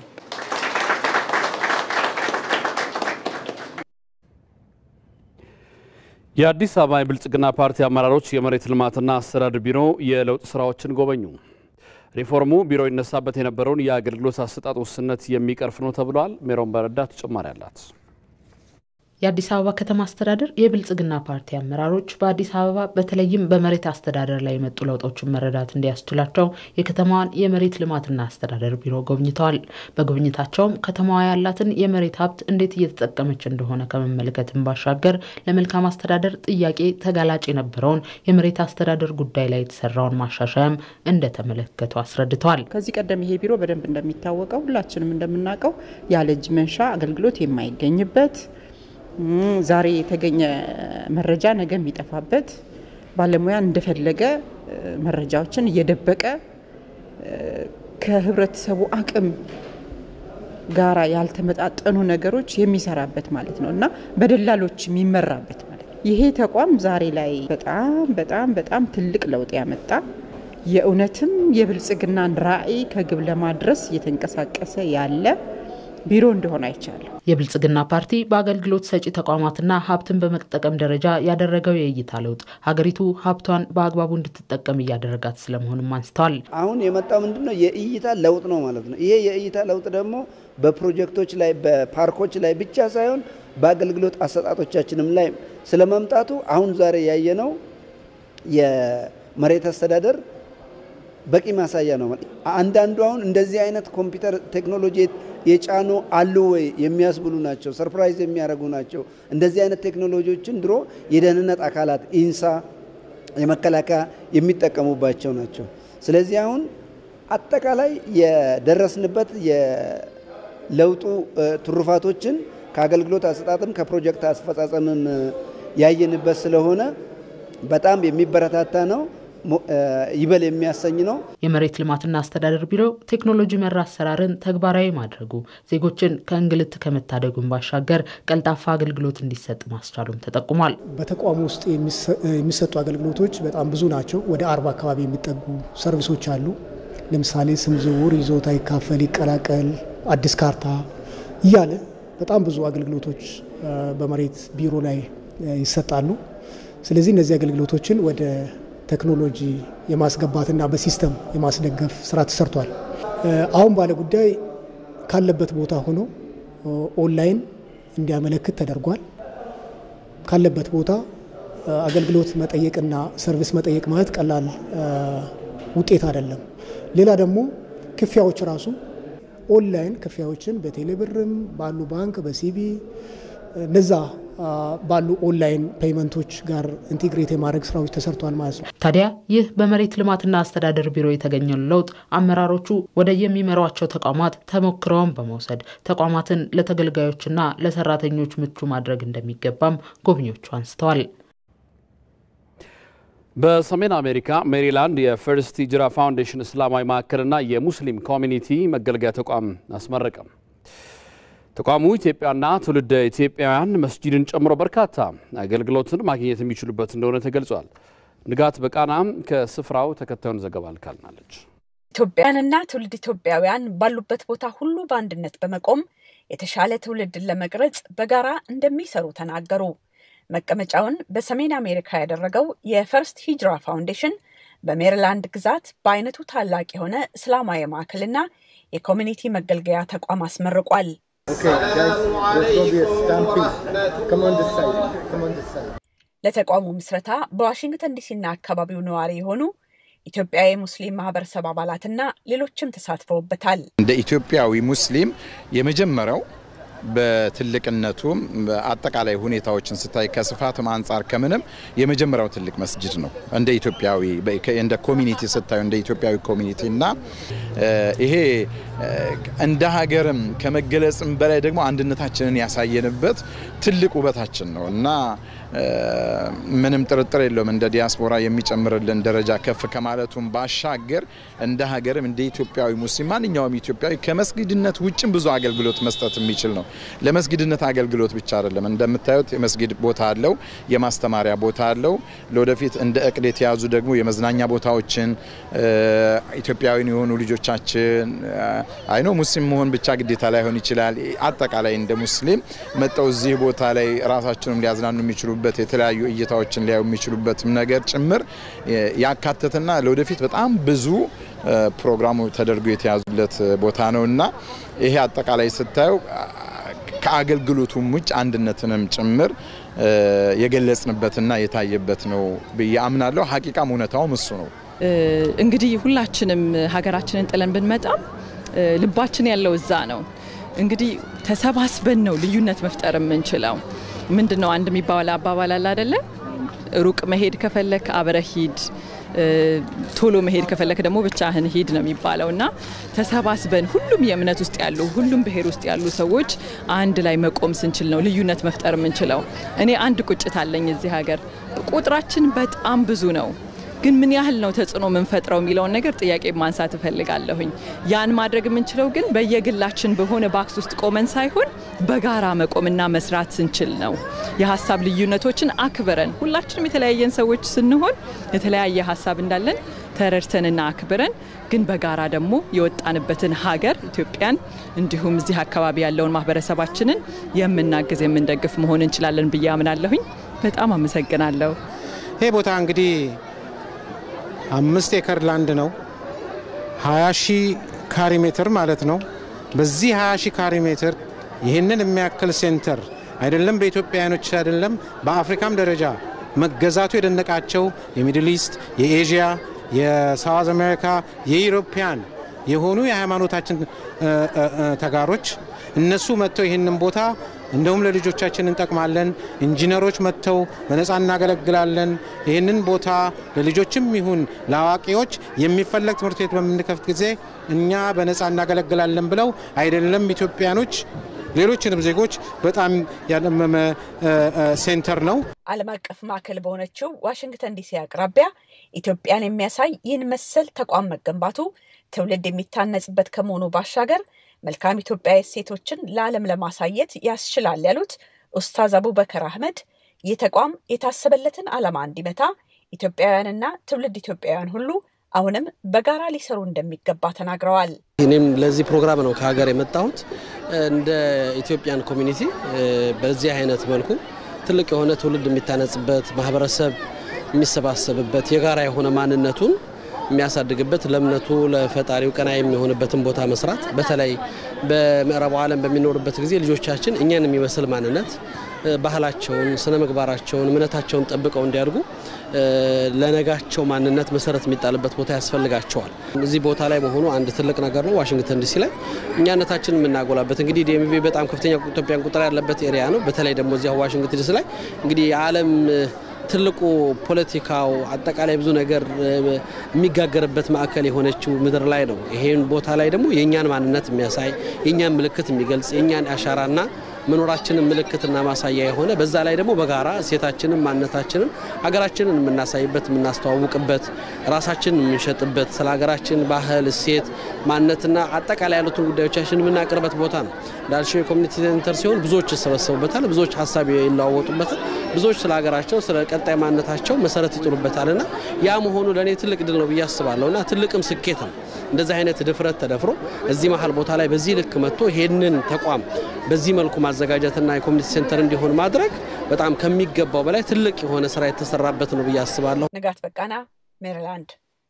የአዲስ አበባ የብልጽግና ፓርቲ አመራሮች የመሬት ልማትና አስተዳደር ቢሮ የለውጥ ስራዎችን ጎበኙ። ሪፎርሙ ቢሮ ይነሳበት የነበረውን የአገልግሎት አሰጣጥ ውስንነት የሚቀርፍ ነው ተብሏል። ሜሮን በረዳ ተጨማሪ አላት።
የአዲስ አበባ ከተማ አስተዳደር የብልጽግና ፓርቲ አመራሮች በአዲስ አበባ በተለይም በመሬት አስተዳደር ላይ የመጡ ለውጦችን መረዳት እንዲያስችላቸው የከተማዋን የመሬት ልማትና አስተዳደር ቢሮ ጎብኝተዋል። በጉብኝታቸውም ከተማዋ ያላትን የመሬት ሀብት እንዴት እየተጠቀመች እንደሆነ ከመመልከትም ባሻገር ለመልካም አስተዳደር ጥያቄ ተጋላጭ የነበረውን የመሬት አስተዳደር ጉዳይ ላይ የተሰራውን ማሻሻያም እንደተመለከቱ አስረድተዋል።
ከዚህ ቀደም ይሄ ቢሮ በደንብ እንደሚታወቀው ሁላችንም እንደምናውቀው ያለ እጅ መንሻ አገልግሎት የማይገኝበት ዛሬ የተገኘ መረጃ ነገ የሚጠፋበት ባለሙያ እንደፈለገ መረጃዎችን እየደበቀ ከህብረተሰቡ አቅም ጋራ ያልተመጣጠኑ ነገሮች የሚሰራበት ማለት ነው እና በደላሎች የሚመራበት ማለት ነው። ይሄ ተቋም ዛሬ ላይ በጣም በጣም በጣም ትልቅ ለውጥ ያመጣ የእውነትም የብልጽግናን ራዕይ ከግብ ለማድረስ እየተንቀሳቀሰ ያለ ቢሮ እንደሆነ አይቻለሁ።
የብልጽግና ፓርቲ በአገልግሎት ሰጪ ተቋማትና ሀብትን በመጠቀም ደረጃ ያደረገው የእይታ ለውጥ ሀገሪቱ ሀብቷን በአግባቡ እንድትጠቀም እያደረጋት ስለመሆኑም አንስተዋል።
አሁን የመጣው ምንድነው? የእይታ ለውጥ ነው ማለት ነው። ይሄ የእይታ ለውጥ ደግሞ በፕሮጀክቶች ላይ በፓርኮች ላይ ብቻ ሳይሆን በአገልግሎት አሰጣጦቻችንም ላይ ስለመምጣቱ አሁን ዛሬ ያየነው የመሬት አስተዳደር በቂ ማሳያ ነው። አንዳንዱ አሁን እንደዚህ አይነት ኮምፒውተር ቴክኖሎጂ የጫኑ አሉ ወይ የሚያስብሉ ናቸው። ሰርፕራይዝ የሚያደርጉ ናቸው። እንደዚህ አይነት ቴክኖሎጂዎችን ድሮ የደህንነት አካላት ኢንሳ፣ የመከላከያ የሚጠቀሙባቸው ናቸው። ስለዚህ አሁን አጠቃላይ የደረስንበት የለውጡ ትሩፋቶችን ከአገልግሎት አሰጣጥም ከፕሮጀክት አስፈጻጸምም ያየንበት ስለሆነ በጣም የሚበረታታ ነው። ይበል የሚያሰኝ ነው።
የመሬት ልማትና አስተዳደር ቢሮ ቴክኖሎጂ መር አሰራርን ተግባራዊ ማድረጉ ዜጎችን ከእንግልት ከመታደጉን ባሻገር ቀልጣፋ አገልግሎት እንዲሰጥ ማስቻሉም ተጠቁሟል።
በተቋሙ ውስጥ የሚሰጡ አገልግሎቶች በጣም ብዙ ናቸው። ወደ አርባ አካባቢ የሚጠጉ ሰርቪሶች አሉ። ለምሳሌ ስም ዝውውር፣ ይዞታ ይካፈል፣ ይቀላቀል፣ አዲስ ካርታ እያለ በጣም ብዙ አገልግሎቶች በመሬት ቢሮ ላይ ይሰጣሉ። ስለዚህ እነዚህ አገልግሎቶችን ወደ ቴክኖሎጂ የማስገባትና በሲስተም የማስደገፍ ስራ ተሰርቷል። አሁን ባለ ጉዳይ ካለበት ቦታ ሆኖ ኦንላይን እንዲያመለክት ተደርጓል። ካለበት ቦታ አገልግሎት መጠየቅና ሰርቪስ መጠየቅ ማለት ቀላል ውጤት አይደለም። ሌላ ደግሞ ክፍያዎች ራሱ ኦንላይን ክፍያዎችን በቴሌብርም ባሉ ባንክ በሲቢ እነዛ ባሉ ኦንላይን ፔይመንቶች ጋር ኢንቴግሬት የማድረግ ስራዎች ተሰርቷል ማለት ነው።
ታዲያ ይህ በመሬት ልማትና አስተዳደር ቢሮ የተገኘው ለውጥ አመራሮቹ ወደ የሚመሯቸው ተቋማት ተሞክረውን በመውሰድ ተቋማትን ለተገልጋዮችና ለሰራተኞች ምቹ ማድረግ እንደሚገባም ጎብኚዎቹ አንስተዋል።
በሰሜን አሜሪካ ሜሪላንድ የፈርስት ሂጅራ ፋውንዴሽን እስላማዊ ማዕከልና የሙስሊም ኮሚኒቲ መገልገያ ተቋም አስመረቀም። ተቋሙ ኢትዮጵያና ትውልደ ኢትዮጵያውያን መስጂድን ጨምሮ በርካታ አገልግሎትን ማግኘት የሚችሉበት እንደሆነ ተገልጿል። ንጋት በቃናም ከስፍራው ተከታዩን ዘገባ ልካልናለች።
ኢትዮጵያውያንና ትውልድ ኢትዮጵያውያን ባሉበት ቦታ ሁሉ በአንድነት በመቆም የተሻለ ትውልድን ለመቅረጽ በጋራ እንደሚሰሩ ተናገሩ። መቀመጫውን በሰሜን አሜሪካ ያደረገው የፈርስት ሂጅራ ፋውንዴሽን በሜሪላንድ ግዛት በአይነቱ ታላቅ የሆነ እስላማዊ ማዕከልና የኮሚኒቲ መገልገያ ተቋም አስመርቋል። ለተቋሙ ምስረታ በዋሽንግተን ዲሲና አካባቢው ነዋሪ የሆኑ ኢትዮጵያዊ ሙስሊም ማህበረሰብ አባላትና ሌሎችም ተሳትፈውበታል።
እንደ ኢትዮጵያዊ ሙስሊም የመጀመሪያው በትልቅነቱም አጠቃላይ ሁኔታዎችን ስታይ ከስፋትም አንጻር ከምንም የመጀመሪያው ትልቅ መስጅድ ነው። እንደ ኢትዮጵያዊ እንደ ኮሚኒቲ ስታዩ እንደ ኢትዮጵያዊ ኮሚኒቲ እና ይሄ እንደ ሀገርም ከመገለጽም በላይ ደግሞ አንድነታችንን ያሳየንበት ትልቅ ውበታችን ነው እና ምንም ጥርጥር የለውም እንደ ዲያስፖራ የሚጨምርልን ደረጃ ከፍ ከማለቱም ባሻገር እንደ ሀገርም እንደ ኢትዮጵያዊ ሙስሊም ማንኛውም ኢትዮጵያዊ ከመስጊድነት ውጭም ብዙ አገልግሎት መስጠት የሚችል ነው። ለመስጊድነት አገልግሎት ብቻ አይደለም። እንደምታዩት የመስጊድ ቦታ አለው፣ የማስተማሪያ ቦታ አለው። ለወደፊት እንደ እቅድ የተያዙ ደግሞ የመዝናኛ ቦታዎችን ኢትዮጵያዊን የሆኑ ልጆቻችን አይኖ ሙስሊም መሆን ብቻ ግዴታ ላይሆን ይችላል። አጠቃላይ እንደ ሙስሊም መጠው እዚህ ቦታ ላይ ራሳቸውንም ሊያዝናኑ የሚችሉበት የተለያዩ እይታዎችን ሊያዩ የሚችሉበትም ነገር ጭምር ያካተትና ለወደፊት በጣም ብዙ ፕሮግራሙ ተደርጎ የተያዙለት ቦታ ነው እና ይሄ አጠቃላይ ስታየው ከአገልግሎቱም ውጭ አንድነትንም ጭምር የገለጽንበትና የታየበት ነው ብዬ አምናለሁ። ሀቂቃም እውነታውም እሱ ነው።
እንግዲህ ሁላችንም ሀገራችንን ጥለን ብንመጣም ልባችን ያለው እዛ ነው። እንግዲህ ተሰባስበን ነው ልዩነት መፍጠር የምንችለው። ምንድን ነው አንድ የሚባል አባባል አለ አደለ? ሩቅ መሄድ ከፈለክ አብረህ ሂድ፣ ቶሎ መሄድ ከፈለክ ደግሞ ብቻህን ሂድ ነው የሚባለው እና ተሰባስበን ሁሉም የእምነት ውስጥ ያሉ ሁሉም ብሔር ውስጥ ያሉ ሰዎች አንድ ላይ መቆም ስንችል ነው ልዩነት መፍጠር የምንችለው። እኔ አንድ ቁጭት አለኝ እዚህ ሀገር ቁጥራችን በጣም ብዙ ነው ግን ምን ያህል ነው ተጽዕኖ የምንፈጥረው የሚለውን ነገር ጥያቄ ማንሳት እፈልጋለሁኝ። ያን ማድረግ የምንችለው ግን በየግላችን በሆነ ባክስ ውስጥ ቆመን ሳይሆን በጋራ መቆምና መስራት ስንችል ነው። የሀሳብ ልዩነቶችን አክብረን ሁላችንም የተለያየን ሰዎች ስንሆን የተለያየ ሀሳብ እንዳለን ተረድተንና አክብረን ግን በጋራ ደግሞ የወጣንበትን ሀገር ኢትዮጵያን እንዲሁም እዚህ አካባቢ ያለውን ማህበረሰባችንን የምናግዝ የምንደግፍ መሆን እንችላለን ብዬ አምናለሁኝ። በጣም አመሰግናለሁ።
ይህ ቦታ እንግዲህ አምስት ኤከር ላንድ ነው። 20 ሺህ ካሪ ሜትር ማለት ነው። በዚህ 20 ሺህ ካሪ ሜትር ይህንን የሚያክል ሴንተር አይደለም በኢትዮጵያውያኖች አይደለም በአፍሪካም ደረጃ መገዛቱ የደነቃቸው የሚድል ኢስት፣ የኤዥያ፣ የሳውዝ አሜሪካ፣ የኢሮፒያን የሆኑ የሃይማኖታችን ተጋሮች እነሱ መጥተው ይህንን ቦታ እንደውም ለልጆቻችን እንጠቅማለን፣ ኢንጂነሮች መጥተው በነፃ እናገለግላለን፣ ይህንን ቦታ ለልጆችም ይሁን ለአዋቂዎች የሚፈለግ ትምህርት ቤት በምንከፍት ጊዜ እኛ በነፃ እናገለግላለን ብለው አይደለም ኢትዮጵያኖች ሌሎችንም ዜጎች በጣም ያለመመ ሴንተር ነው።
ዓለም አቀፍ ማዕከል በሆነችው ዋሽንግተን ዲሲ አቅራቢያ ኢትዮጵያን የሚያሳይ ይህን መሰል ተቋም መገንባቱ ትውልድ የሚታነጽበት ከመሆኑ ባሻገር መልካም ኢትዮጵያዊ እሴቶችን ለዓለም ለማሳየት ያስችላል ያሉት ኡስታዝ አቡበከር አህመድ ይህ ተቋም የታሰበለትን ዓላማ እንዲመታ ኢትዮጵያውያንና ትውልድ ኢትዮጵያውያን ሁሉ አሁንም በጋራ ሊሰሩ እንደሚገባ ተናግረዋል።
እኔም ለዚህ ፕሮግራም ነው ከሀገር የመጣሁት። እንደ ኢትዮጵያን ኮሚኒቲ በዚህ አይነት መልኩ ትልቅ የሆነ ትውልድ የሚታነጽበት ማህበረሰብ የሚሰባሰብበት የጋራ የሆነ ማንነቱን የሚያሳድግበት ለእምነቱ ለፈጣሪው ቀና የሚሆንበትን ቦታ መስራት በተለይ በምዕራቡ ዓለም በሚኖርበት ጊዜ ልጆቻችን እኛን የሚመስል ማንነት ባህላቸውን፣ ስነ ምግባራቸውን፣ እምነታቸውን ጠብቀው እንዲያድጉ ለነጋቸው ማንነት መሰረት የሚጣልበት ቦታ ያስፈልጋቸዋል። እዚህ ቦታ ላይ መሆኑ አንድ ትልቅ ነገር ነው። ዋሽንግተን ዲሲ ላይ እኛነታችን የምናጎላበት እንግዲህ ዲኤምቪ በጣም ከፍተኛ ኢትዮጵያን ቁጥር ያለበት ኤሪያ ነው። በተለይ ደግሞ እዚያ ዋሽንግተን ዲሲ ላይ እንግዲህ የዓለም ትልቁ ፖለቲካው አጠቃላይ ብዙ ነገር የሚጋገርበት ማዕከል የሆነችው ምድር ላይ ነው። ይሄን ቦታ ላይ ደግሞ የእኛን ማንነት የሚያሳይ የእኛን ምልክት የሚገልጽ የእኛን አሻራና መኖራችንን ምልክትና ማሳያ የሆነ በዛ ላይ ደግሞ በጋራ እሴታችንን ማንነታችንን ሀገራችንን የምናሳይበት የምናስተዋውቅበት ራሳችንን የምንሸጥበት ስለ ሀገራችን ባህል፣ እሴት፣ ማንነትና አጠቃላይ ያሉትን ጉዳዮቻችን የምናቀርበት ቦታ ነው። እንዳልሽው የኮሚኒቲ ሴንተር ሲሆን ብዙዎች ይሰበሰቡበታል፣ ብዙዎች ሀሳብ ይለዋወጡበታል፣ ብዙዎች ስለ ሀገራቸው ስለ ቀጣይ ማንነታቸው መሰረት ይጥሉበታልና ያ መሆኑ ለእኔ ትልቅ ድል ነው ብዬ አስባለሁ እና ትልቅም ስኬት ነው። እንደዚህ አይነት ድፍረት ተደፍሮ እዚህ መሀል ቦታ ላይ በዚህ ልክ መጥቶ ይሄንን ተቋም በዚህ መልኩ ማዘጋጀትና የኮሚኒቲ ሴንተር እንዲሆን ማድረግ በጣም ከሚገባው በላይ ትልቅ የሆነ ስራ የተሰራበት ነው ብዬ አስባለሁ።
ንጋት በቃና ሜሪላንድ።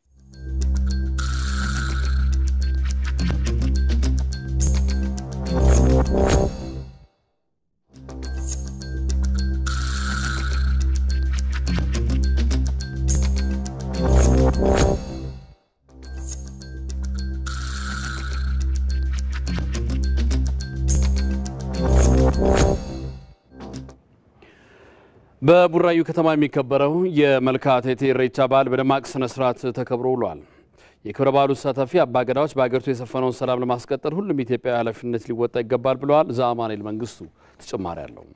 በቡራዩ ከተማ የሚከበረው የመልካ ቴቴ ኢሬቻ በዓል በደማቅ ስነ ስርዓት ተከብሮ ውሏል። የክብረ በዓሉ ተሳታፊ አባገዳዎች በሀገሪቱ የሰፈነውን ሰላም ለማስቀጠል ሁሉም ኢትዮጵያዊ ኃላፊነት ሊወጣ ይገባል ብለዋል። ዘአማኔል መንግስቱ ተጨማሪ አለው።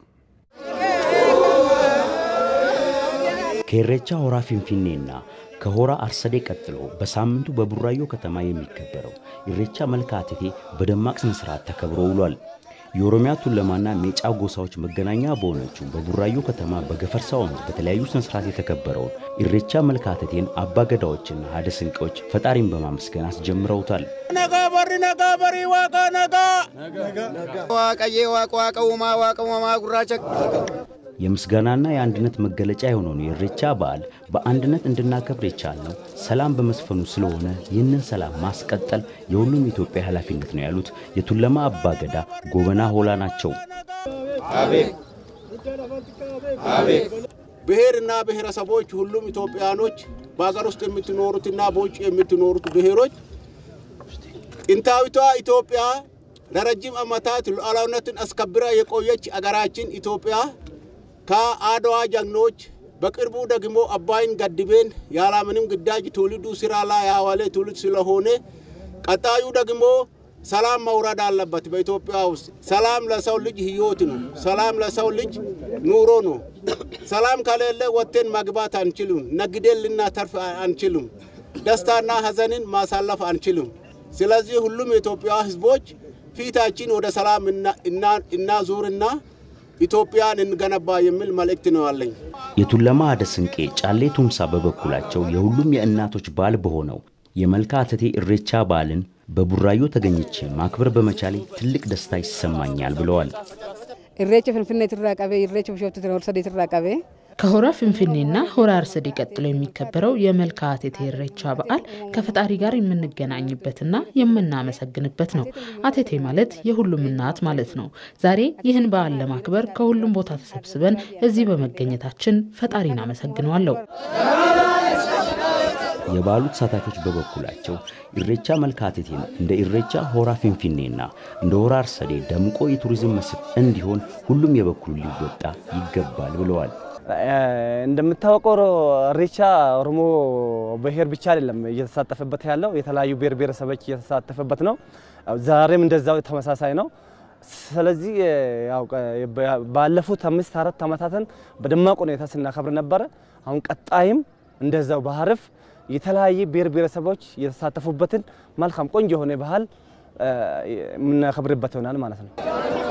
ከኢሬቻ ሆራ ፊንፊኔና ከሆራ አርሰዴ ቀጥሎ በሳምንቱ በቡራዮ ከተማ የሚከበረው ኢሬቻ መልካ ቴቴ በደማቅ ስነ ስርዓት ተከብሮ ውሏል። የኦሮሚያ ቱለማና ሜጫ ጎሳዎች መገናኛ በሆነችው በቡራዮ ከተማ በገፈርሳ ወንዝ በተለያዩ ስነስርዓት የተከበረውን ኢሬቻ መልካ ቴቴን አባገዳዎችና ሀደ ስንቄዎች ፈጣሪን በማመስገን አስጀምረውታል።
ነጋ በሪ ነጋ በሪ ዋቃ ነጋ ዋቀዬ ዋቅ ዋቀ ውማ ዋቀ ውማ ጉራቸ
የምስጋናና የአንድነት መገለጫ የሆነውን የኢሬቻ በዓል በአንድነት እንድናከብር የቻልነው ሰላም በመስፈኑ ስለሆነ ይህንን ሰላም ማስቀጠል የሁሉም ኢትዮጵያ ኃላፊነት ነው ያሉት የቱለማ አባገዳ ጎበና ሆላ ናቸው።
ብሔርና ብሔረሰቦች ሁሉም ኢትዮጵያኖች በሀገር ውስጥ የምትኖሩትና በውጭ የምትኖሩት ብሔሮች ጥንታዊቷ ኢትዮጵያ ለረጅም ዓመታት ሉዓላዊነትን አስከብራ የቆየች አገራችን ኢትዮጵያ ከአድዋ ጀግኖች በቅርቡ ደግሞ አባይን ገድቤን ያለምንም ግዳጅ ትውልዱ ስራ ላይ ያዋለ ትውልድ ስለሆነ ቀጣዩ ደግሞ ሰላም መውረድ አለበት። በኢትዮጵያ ውስጥ ሰላም ለሰው ልጅ ህይወት ነው። ሰላም ለሰው ልጅ ኑሮ ነው። ሰላም ከሌለ ወጥተን መግባት አንችልም። ነግደን ልናተርፍ አንችልም። ደስታና ሀዘንን ማሳለፍ አንችልም። ስለዚህ ሁሉም የኢትዮጵያ ህዝቦች ፊታችን ወደ ሰላም እናዙርና ኢትዮጵያን እንገነባ የሚል መልእክት ነው ያለኝ።
የቱለማ አደ ስንቄ ጫሌ ቱምሳ በበኩላቸው የሁሉም የእናቶች በዓል በሆነው የመልካ አተቴ ኢሬቻ በዓልን በቡራዮ ተገኝቼ ማክበር በመቻሌ ትልቅ ደስታ ይሰማኛል ብለዋል።
ኢሬቻ ፍንፍኔ ትራ ቀቤ ኢሬቻ ቢሾፍቱ ሆርሰዴ ትራ ቀቤ
ከሆራ ፍንፍኔና ሆራ አርሰዴ ቀጥሎ የሚከበረው የመልካ አቴቴ ኢሬቻ በዓል ከፈጣሪ ጋር የምንገናኝበትና የምናመሰግንበት ነው። አቴቴ ማለት የሁሉም እናት ማለት ነው። ዛሬ ይህን በዓል ለማክበር ከሁሉም ቦታ ተሰብስበን እዚህ በመገኘታችን ፈጣሪን አመሰግነዋለሁ።
የበዓሉ ተሳታፊዎች በበኩላቸው ኢሬቻ መልካ አቴቴን እንደ ኢሬቻ ሆራ ፊንፊኔና እንደ ሆራ አርሰዴ ደምቆ የቱሪዝም መስህብ እንዲሆን ሁሉም የበኩሉ ሊወጣ ይገባል ብለዋል።
እንደምታወቀው ኢሬቻ ኦሮሞ ብሔር ብቻ አይደለም እየተሳተፈበት ያለው የተለያዩ ብሔር ብሔረሰቦች እየተሳተፈበት ነው። ዛሬም እንደዛው ተመሳሳይ ነው። ስለዚህ ያው ባለፉት አምስት አራት ዓመታትን በደማቅ ሁኔታ ስናከብር ነበረ። አሁን ቀጣይም እንደዛው በሀርፍ የተለያየ ብሔር ብሔረሰቦች የተሳተፉበትን መልካም ቆንጆ የሆነ ባህል የምናከብርበት ይሆናል ማለት ነው።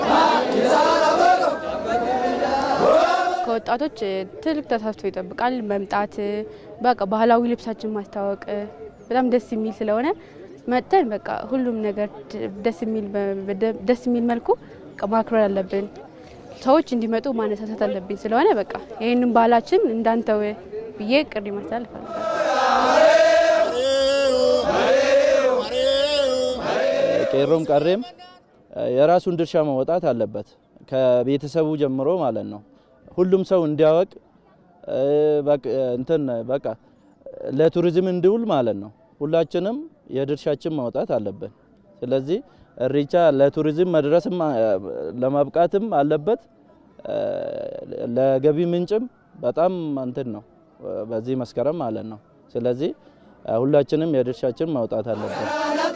ከወጣቶች ትልቅ ተሳትፎ ይጠብቃል። መምጣት በቃ ባህላዊ ልብሳችን ማስተዋወቅ በጣም ደስ የሚል ስለሆነ መጥተን በቃ ሁሉም ነገር ደስ የሚል ደስ የሚል መልኩ ማክበር አለብን። ሰዎች እንዲመጡ ማነሳሳት አለብኝ ስለሆነ በቃ ይህንን ባህላችን እንዳንተው ብዬ ቅሪ ማስተላለፍ
ቄሮም ቀሬም የራሱን ድርሻ መወጣት አለበት ከቤተሰቡ ጀምሮ ማለት ነው። ሁሉም ሰው እንዲያወቅ እንትን በቃ ለቱሪዝም እንዲውል ማለት ነው። ሁላችንም የድርሻችን ማውጣት አለብን። ስለዚህ ኢሬቻ ለቱሪዝም መድረስም ለማብቃትም አለበት። ለገቢ ምንጭም በጣም እንትን ነው በዚህ መስከረም ማለት ነው። ስለዚህ ሁላችንም የድርሻችን ማውጣት አለብን።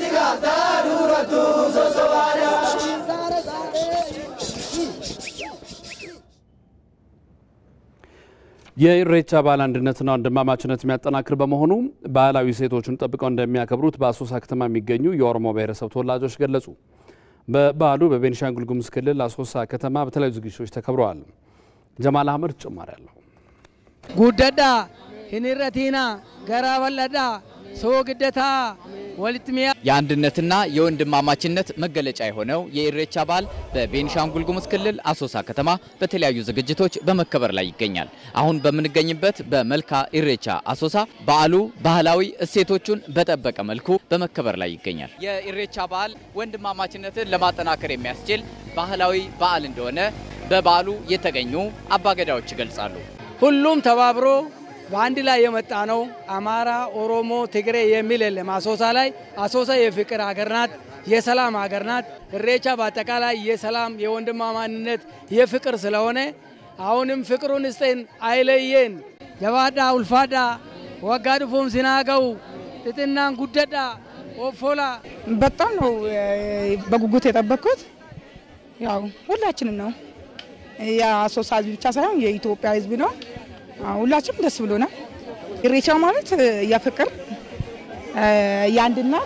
የኢሬቻ በዓል አንድነትና ወንድማማችነት የሚያጠናክር በመሆኑ ባህላዊ ሴቶቹን ጠብቀው እንደሚያከብሩት በአሶሳ ከተማ የሚገኙ የኦሮሞ ብሔረሰብ ተወላጆች ገለጹ። በበዓሉ በቤኒሻንጉል ጉሙዝ ክልል አሶሳ ከተማ በተለያዩ ዝግጅቶች ተከብረዋል። ጀማል አህመድ ተጨማሪ አለው።
ጉደዳ ሂኒረቲና ገራ በለዳ ሰው ግደታ ወልትሚያ
የአንድነትና የወንድማማችነት መገለጫ የሆነው የኢሬቻ በዓል በቤኒሻንጉል ጉሙዝ ክልል አሶሳ ከተማ በተለያዩ ዝግጅቶች በመከበር ላይ ይገኛል። አሁን በምንገኝበት በመልካ ኢሬቻ አሶሳ በዓሉ ባህላዊ እሴቶቹን በጠበቀ መልኩ በመከበር ላይ ይገኛል። የኢሬቻ በዓል ወንድማማችነትን ለማጠናከር የሚያስችል ባህላዊ በዓል እንደሆነ በበዓሉ የተገኙ አባገዳዎች ይገልጻሉ።
ሁሉም ተባብሮ በአንድ ላይ የመጣ ነው። አማራ፣ ኦሮሞ፣ ትግሬ የሚል የለም። አሶሳ ላይ አሶሳ የፍቅር ሀገር ናት፣ የሰላም ሀገር ናት። ኢሬቻ በአጠቃላይ የሰላም የወንድማማንነት የፍቅር ስለሆነ አሁንም ፍቅሩን ስጠን አይለየን። ጀባዳ ውልፋዳ ወጋ ድፎም ሲናገው ጥጥናን ጉደዳ ኦፎላ
በጣም ነው በጉጉት የጠበቅኩት። ያው ሁላችንም ነው የአሶሳ ህዝብ ብቻ ሳይሆን የኢትዮጵያ ህዝብ ነው። ሁላችንም ደስ ብሎናል። ኢሬቻ ማለት የፍቅር የአንድነት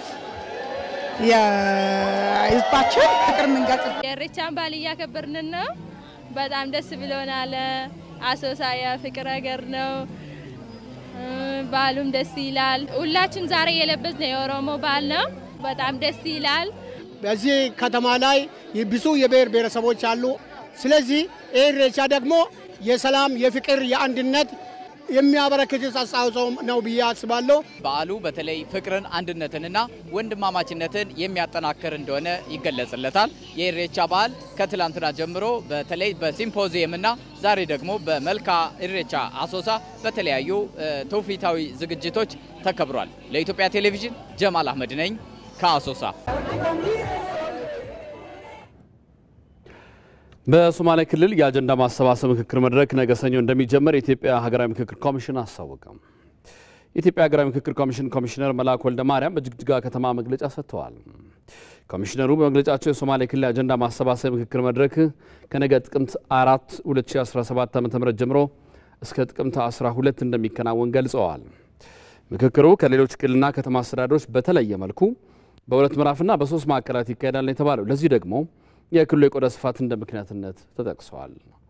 የህዝባችን ፍቅር የምንገልጽ
የኢሬቻን በዓል እያከበርን ነው። በጣም ደስ ብሎናል። አሶሳ የፍቅር ሀገር ነው። በዓሉም ደስ ይላል። ሁላችን ዛሬ የለበስነው የኦሮሞ በዓል ነው። በጣም ደስ ይላል።
በዚህ ከተማ ላይ ብዙ የብሔር ብሔረሰቦች አሉ። ስለዚህ ይህ ኢሬቻ ደግሞ
የሰላም፣ የፍቅር፣ የአንድነት የሚያበረክት አስተዋጽኦ ነው ብዬ አስባለሁ።
በዓሉ በተለይ ፍቅርን፣ አንድነትንና ወንድማማችነትን የሚያጠናክር እንደሆነ ይገለጽለታል። የኢሬቻ በዓል ከትላንትና ጀምሮ በተለይ በሲምፖዚየምና ዛሬ ደግሞ በመልካ ኢሬቻ አሶሳ በተለያዩ ትውፊታዊ ዝግጅቶች ተከብሯል። ለኢትዮጵያ ቴሌቪዥን ጀማል አህመድ ነኝ ከአሶሳ።
በሶማሌ ክልል የአጀንዳ ማሰባሰብ ምክክር መድረክ ነገ ሰኞ እንደሚጀመር የኢትዮጵያ ሀገራዊ ምክክር ኮሚሽን አስታወቀም። የኢትዮጵያ ሀገራዊ ምክክር ኮሚሽን ኮሚሽነር መላኩ ወልደ ማርያም በጅግጅጋ ከተማ መግለጫ ሰጥተዋል። ኮሚሽነሩ በመግለጫቸው የሶማሌ ክልል አጀንዳ ማሰባሰብ ምክክር መድረክ ከነገ ጥቅምት አራት 2017 ዓ ም ጀምሮ እስከ ጥቅምት 12 እንደሚከናወን ገልጸዋል። ምክክሩ ከሌሎች ክልልና ከተማ አስተዳደሮች በተለየ መልኩ በሁለት ምዕራፍና በሶስት ማዕከላት ይካሄዳል የተባለው ለዚህ ደግሞ የክልሉ የቆዳ ስፋት እንደ ምክንያትነት ተጠቅሰዋል።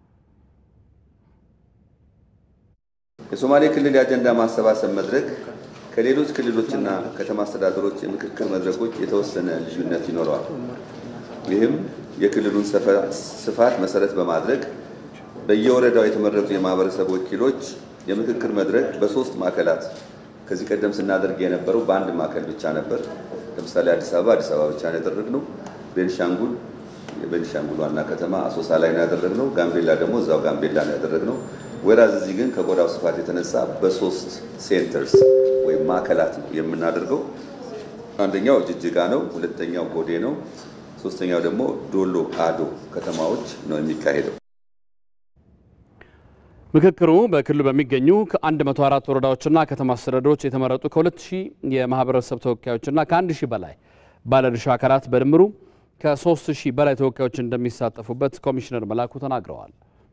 የሶማሌ ክልል የአጀንዳ ማሰባሰብ መድረክ ከሌሎች ክልሎችና ከተማ አስተዳደሮች የምክክር መድረኮች የተወሰነ ልዩነት ይኖረዋል። ይህም የክልሉን ስፋት መሰረት በማድረግ በየወረዳው የተመረጡ የማህበረሰብ ወኪሎች የምክክር መድረክ በሶስት ማዕከላት ከዚህ ቀደም ስናደርግ የነበረው በአንድ ማዕከል ብቻ ነበር። ለምሳሌ አዲስ አበባ አዲስ አበባ ብቻ ነው ያደረግነው። ቤንሻንጉል የቤንሻንጉል ዋና ከተማ አሶሳ ላይ ነው ያደረግነው። ጋምቤላ ደግሞ እዛው ጋምቤላ ነው ያደረግነው። ወራዝ እዚህ ግን ከቆዳው ስፋት የተነሳ በሶስት ሴንተርስ ወይም ማዕከላት ነው የምናደርገው። አንደኛው ጅጅጋ ነው፣ ሁለተኛው ጎዴ ነው፣ ሶስተኛው ደግሞ ዶሎ አዶ ከተማዎች ነው የሚካሄደው።
ምክክሩ በክልሉ በሚገኙ ከ104 ወረዳዎችና ከተማ አስተዳደሮች የተመረጡ ከ2000 የማህበረሰብ ተወካዮችና ከ1000 በላይ ባለድርሻ አካላት በድምሩ ከ3000 በላይ ተወካዮች እንደሚሳተፉበት ኮሚሽነር መላኩ ተናግረዋል።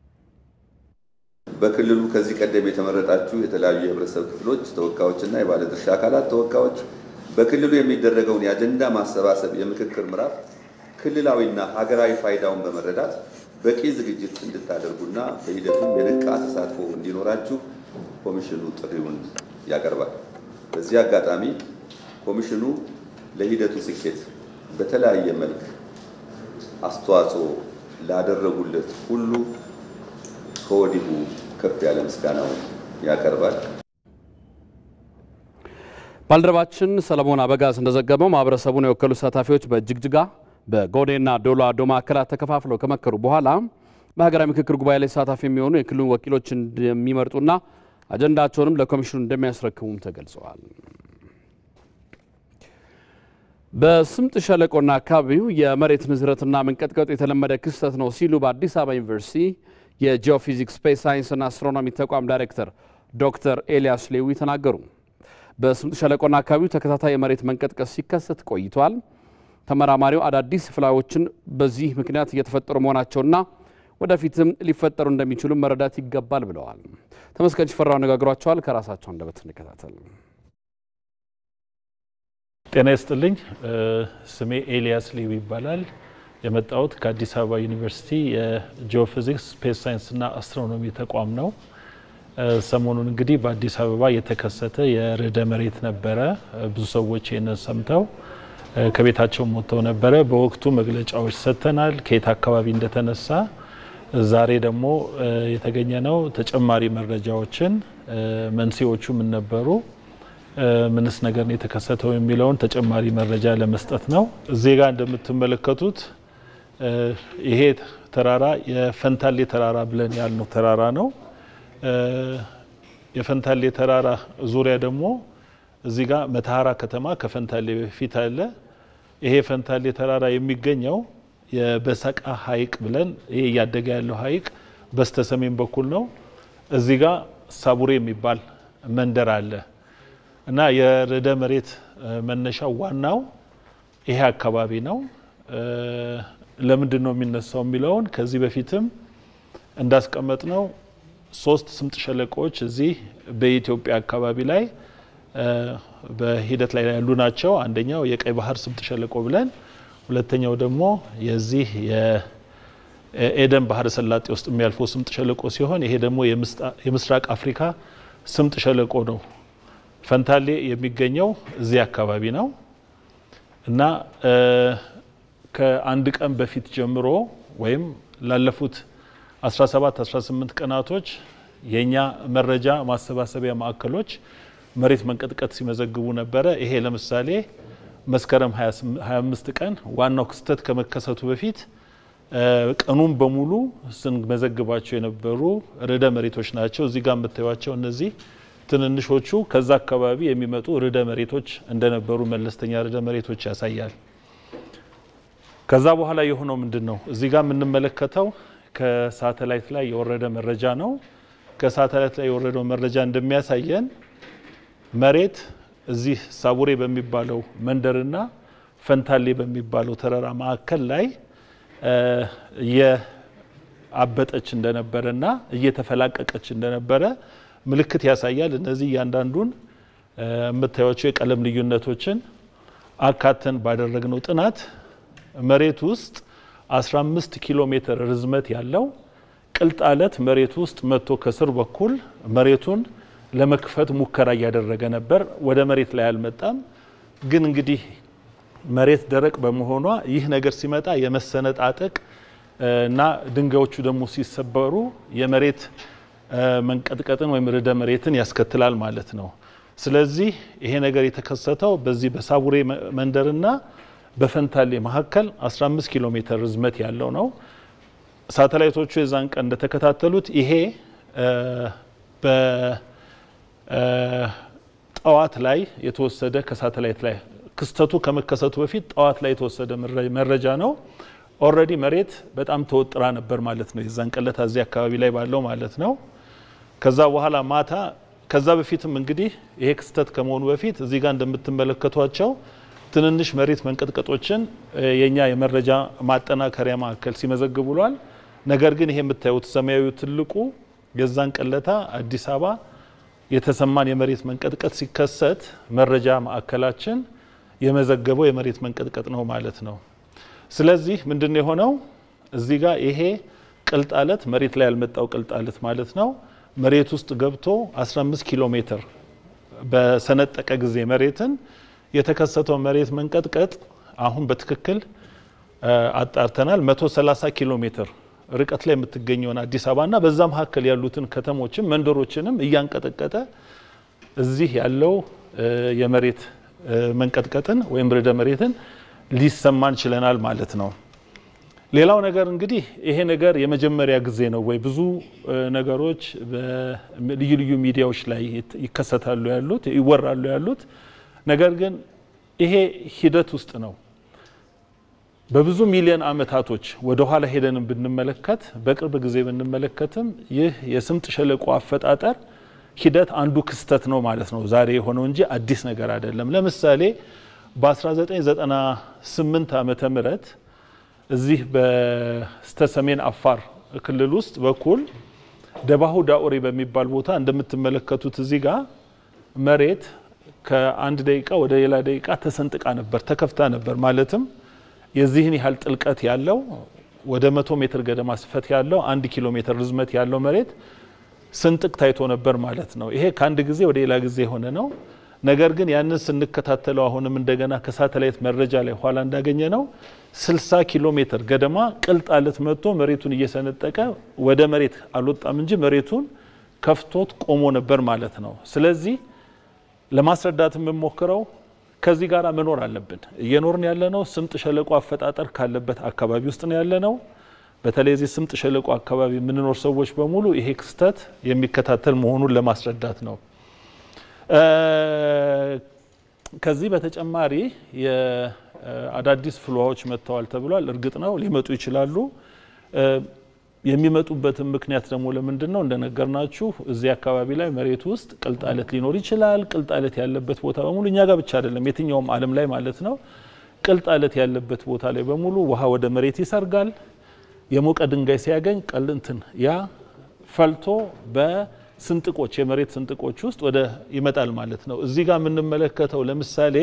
በክልሉ ከዚህ ቀደም የተመረጣችሁ የተለያዩ የህብረተሰብ ክፍሎች ተወካዮችና የባለድርሻ አካላት ተወካዮች በክልሉ የሚደረገውን የአጀንዳ ማሰባሰብ የምክክር ምዕራፍ ክልላዊና ሀገራዊ ፋይዳውን በመረዳት በቂ ዝግጅት እንድታደርጉና በሂደቱም የነቃ ተሳትፎ እንዲኖራችሁ ኮሚሽኑ ጥሪውን ያቀርባል። በዚህ አጋጣሚ ኮሚሽኑ ለሂደቱ ስኬት በተለያየ መልክ አስተዋጽኦ ላደረጉለት ሁሉ ከወዲሁ ከፍ ያለ ምስጋናውን ያቀርባል።
ባልደረባችን ሰለሞን አበጋዝ እንደዘገበው ማህበረሰቡን የወከሉ ተሳታፊዎች በጅግጅጋ በጎዴና ዶሎ አዶ ማዕከላት ተከፋፍለው ከመከሩ በኋላ በሀገራዊ ምክክር ጉባኤ ላይ ተሳታፊ የሚሆኑ የክልሉን ወኪሎች እንደሚመርጡና አጀንዳቸውንም ለኮሚሽኑ እንደሚያስረክቡም ተገልጸዋል። በስምጥ ሸለቆና አካባቢው የመሬት ንዝረትና መንቀጥቀጡ የተለመደ ክስተት ነው ሲሉ በአዲስ አበባ ዩኒቨርሲቲ የጂኦፊዚክስ ስፔስ ሳይንስና አስትሮኖሚ ተቋም ዳይሬክተር ዶክተር ኤልያስ ሌዊ ተናገሩ። በስምጥ ሸለቆና አካባቢው ተከታታይ የመሬት መንቀጥቀጥ ሲከሰት ቆይቷል። ተመራማሪው አዳዲስ ፍላዎችን በዚህ ምክንያት እየተፈጠሩ መሆናቸውና ወደፊትም ሊፈጠሩ እንደሚችሉ መረዳት ይገባል ብለዋል። ተመስገን ሽፈራው አነጋግሯቸዋል። ከራሳቸው አንደበት እንከታተል።
ጤና ይስጥልኝ። ስሜ ኤልያስ ሊዊ ይባላል። የመጣሁት ከአዲስ አበባ ዩኒቨርሲቲ የጂኦፊዚክስ ስፔስ ሳይንስና አስትሮኖሚ ተቋም ነው። ሰሞኑን እንግዲህ በአዲስ አበባ የተከሰተ የርዕደ መሬት ነበረ። ብዙ ሰዎች ይህንን ሰምተው ከቤታቸው ሞተው ነበረ። በወቅቱ መግለጫዎች ሰጥተናል፣ ከየት አካባቢ እንደተነሳ። ዛሬ ደግሞ የተገኘ ነው ተጨማሪ መረጃዎችን መንስኤዎቹ ምን ነበሩ፣ ምንስ ነገር ነው የተከሰተው የሚለውን ተጨማሪ መረጃ ለመስጠት ነው። እዚህ ጋር እንደምትመለከቱት ይሄ ተራራ የፈንታሌ ተራራ ብለን ያልነው ተራራ ነው። የፈንታሌ ተራራ ዙሪያ ደግሞ እዚህ ጋር መተሃራ ከተማ ከፈንታሌ በፊት አለ። ይሄ ፈንታሌ ተራራ የሚገኘው የበሰቃ ሐይቅ ብለን ይሄ እያደገ ያለው ሐይቅ በስተ ሰሜን በኩል ነው። እዚህ ጋር ሳቡሬ የሚባል መንደር አለ እና የርዕደ መሬት መነሻው ዋናው ይሄ አካባቢ ነው። ለምንድን ነው የሚነሳው የሚለውን ከዚህ በፊትም እንዳስቀመጥ ነው ሶስት ስምጥ ሸለቆዎች እዚህ በኢትዮጵያ አካባቢ ላይ በሂደት ላይ ያሉ ናቸው። አንደኛው የቀይ ባህር ስምጥ ሸለቆ ብለን፣ ሁለተኛው ደግሞ የዚህ የኤደን ባህረ ሰላጤ ውስጥ የሚያልፈው ስምጥ ሸለቆ ሲሆን ይሄ ደግሞ የምስራቅ አፍሪካ ስምጥ ሸለቆ ነው። ፈንታሌ የሚገኘው እዚህ አካባቢ ነው እና ከአንድ ቀን በፊት ጀምሮ ወይም ላለፉት 17 18 ቀናቶች የኛ መረጃ ማሰባሰቢያ ማዕከሎች መሬት መንቀጥቀጥ ሲመዘግቡ ነበረ። ይሄ ለምሳሌ መስከረም 25 ቀን ዋናው ክስተት ከመከሰቱ በፊት ቀኑን በሙሉ ስንመዘግባቸው የነበሩ ርዕደ መሬቶች ናቸው። እዚህ ጋር የምታዩቸው እነዚህ ትንንሾቹ ከዛ አካባቢ የሚመጡ ርዕደ መሬቶች እንደነበሩ መለስተኛ ርዕደ መሬቶች ያሳያል። ከዛ በኋላ የሆነው ምንድን ነው? እዚህ ጋር የምንመለከተው ከሳተላይት ላይ የወረደ መረጃ ነው። ከሳተላይት ላይ የወረደው መረጃ እንደሚያሳየን መሬት እዚህ ሳቡሬ በሚባለው መንደርና ፈንታሌ በሚባለው ተራራ ማዕከል ላይ እየአበጠች እንደነበረና እየተፈላቀቀች እንደነበረ ምልክት ያሳያል። እነዚህ እያንዳንዱን የምታዩቸው የቀለም ልዩነቶችን አካተን ባደረግነው ጥናት መሬት ውስጥ 15 ኪሎ ሜትር ርዝመት ያለው ቅልጥ አለት መሬት ውስጥ መጥቶ ከስር በኩል መሬቱን ለመክፈት ሙከራ እያደረገ ነበር። ወደ መሬት ላይ አልመጣም። ግን እንግዲህ መሬት ደረቅ በመሆኗ ይህ ነገር ሲመጣ የመሰነጣጠቅ እና ድንጋዮቹ ደግሞ ሲሰበሩ የመሬት መንቀጥቀጥን ወይም ርዕደ መሬትን ያስከትላል ማለት ነው። ስለዚህ ይሄ ነገር የተከሰተው በዚህ በሳቡሬ መንደርና በፈንታሌ መካከል 15 ኪሎ ሜትር ርዝመት ያለው ነው። ሳተላይቶቹ የዛን ቀን እንደተከታተሉት ይሄ በጠዋት ላይ የተወሰደ ከሳተላይት ላይ ክስተቱ ከመከሰቱ በፊት ጠዋት ላይ የተወሰደ መረጃ ነው። ኦልሬዲ መሬት በጣም ተወጥራ ነበር ማለት ነው። የዛን ቀለታ እዚህ አካባቢ ላይ ባለው ማለት ነው። ከዛ በኋላ ማታ ከዛ በፊትም እንግዲህ ይሄ ክስተት ከመሆኑ በፊት እዚህ ጋር እንደምትመለከቷቸው ትንንሽ መሬት መንቀጥቀጦችን የኛ የመረጃ ማጠናከሪያ ማዕከል ሲመዘግብ ውሏል። ነገር ግን ይሄ የምታዩት ሰማያዊ ትልቁ የዛን ቀለታ አዲስ አበባ የተሰማን የመሬት መንቀጥቀጥ ሲከሰት መረጃ ማዕከላችን የመዘገበው የመሬት መንቀጥቀጥ ነው ማለት ነው። ስለዚህ ምንድን የሆነው እዚህ ጋር ይሄ ቅልጥ አለት መሬት ላይ ያልመጣው ቅልጥ አለት ማለት ነው መሬት ውስጥ ገብቶ 15 ኪሎ ሜትር በሰነጠቀ ጊዜ መሬትን የተከሰተው መሬት መንቀጥቀጥ አሁን በትክክል አጣርተናል። 130 ኪሎ ሜትር ርቀት ላይ የምትገኘውን አዲስ አበባና በዛ መካከል ያሉትን ከተሞችም መንደሮችንም እያንቀጠቀጠ እዚህ ያለው የመሬት መንቀጥቀጥን ወይም ርዕደ መሬትን ሊሰማን ችለናል ማለት ነው። ሌላው ነገር እንግዲህ ይሄ ነገር የመጀመሪያ ጊዜ ነው ወይ? ብዙ ነገሮች በልዩ ልዩ ሚዲያዎች ላይ ይከሰታሉ ያሉት ይወራሉ ያሉት ነገር ግን ይሄ ሂደት ውስጥ ነው። በብዙ ሚሊዮን ዓመታቶች ወደ ኋላ ሄደን ብንመለከት በቅርብ ጊዜ ብንመለከትም ይህ የስምጥ ሸለቆ አፈጣጠር ሂደት አንዱ ክስተት ነው ማለት ነው ዛሬ የሆነው እንጂ አዲስ ነገር አይደለም። ለምሳሌ በ1998 ዓመተ ምህረት እዚህ በስተ ሰሜን አፋር ክልል ውስጥ በኩል ደባሁ ዳኦሬ በሚባል ቦታ እንደምትመለከቱት እዚህ ጋር መሬት ከአንድ ደቂቃ ወደ ሌላ ደቂቃ ተሰንጥቃ ነበር፣ ተከፍታ ነበር። ማለትም የዚህን ያህል ጥልቀት ያለው ወደ መቶ ሜትር ገደማ ስፈት ያለው አንድ ኪሎ ሜትር ርዝመት ያለው መሬት ስንጥቅ ታይቶ ነበር ማለት ነው። ይሄ ከአንድ ጊዜ ወደ ሌላ ጊዜ የሆነ ነው። ነገር ግን ያንን ስንከታተለው አሁንም እንደገና ከሳተላይት መረጃ ላይ ኋላ እንዳገኘ ነው 60 ኪሎ ሜትር ገደማ ቅልጥ አለት መጥቶ መሬቱን እየሰነጠቀ ወደ መሬት አልወጣም እንጂ መሬቱን ከፍቶት ቆሞ ነበር ማለት ነው። ስለዚህ ለማስረዳት የምሞክረው ከዚህ ጋር መኖር አለብን። እየኖርን ያለነው ስምጥ ሸለቆ አፈጣጠር ካለበት አካባቢ ውስጥ ነው ያለነው። በተለይ እዚህ ስምጥ ሸለቆ አካባቢ የምንኖር ሰዎች በሙሉ ይሄ ክስተት የሚከታተል መሆኑን ለማስረዳት ነው። ከዚህ በተጨማሪ የአዳዲስ ፍልውሃዎች መጥተዋል ተብሏል። እርግጥ ነው ሊመጡ ይችላሉ። የሚመጡበትን ምክንያት ደግሞ ለምንድን ነው? እንደነገርናችሁ እዚህ አካባቢ ላይ መሬት ውስጥ ቅልጥ አለት ሊኖር ይችላል። ቅልጥ አለት ያለበት ቦታ በሙሉ እኛ ጋር ብቻ አይደለም፣ የትኛውም ዓለም ላይ ማለት ነው። ቅልጥ አለት ያለበት ቦታ ላይ በሙሉ ውሃ ወደ መሬት ይሰርጋል። የሞቀ ድንጋይ ሲያገኝ ቀልንትን ያ ፈልቶ በስንጥቆች የመሬት ስንጥቆች ውስጥ ወደ ይመጣል ማለት ነው። እዚህ ጋር የምንመለከተው ለምሳሌ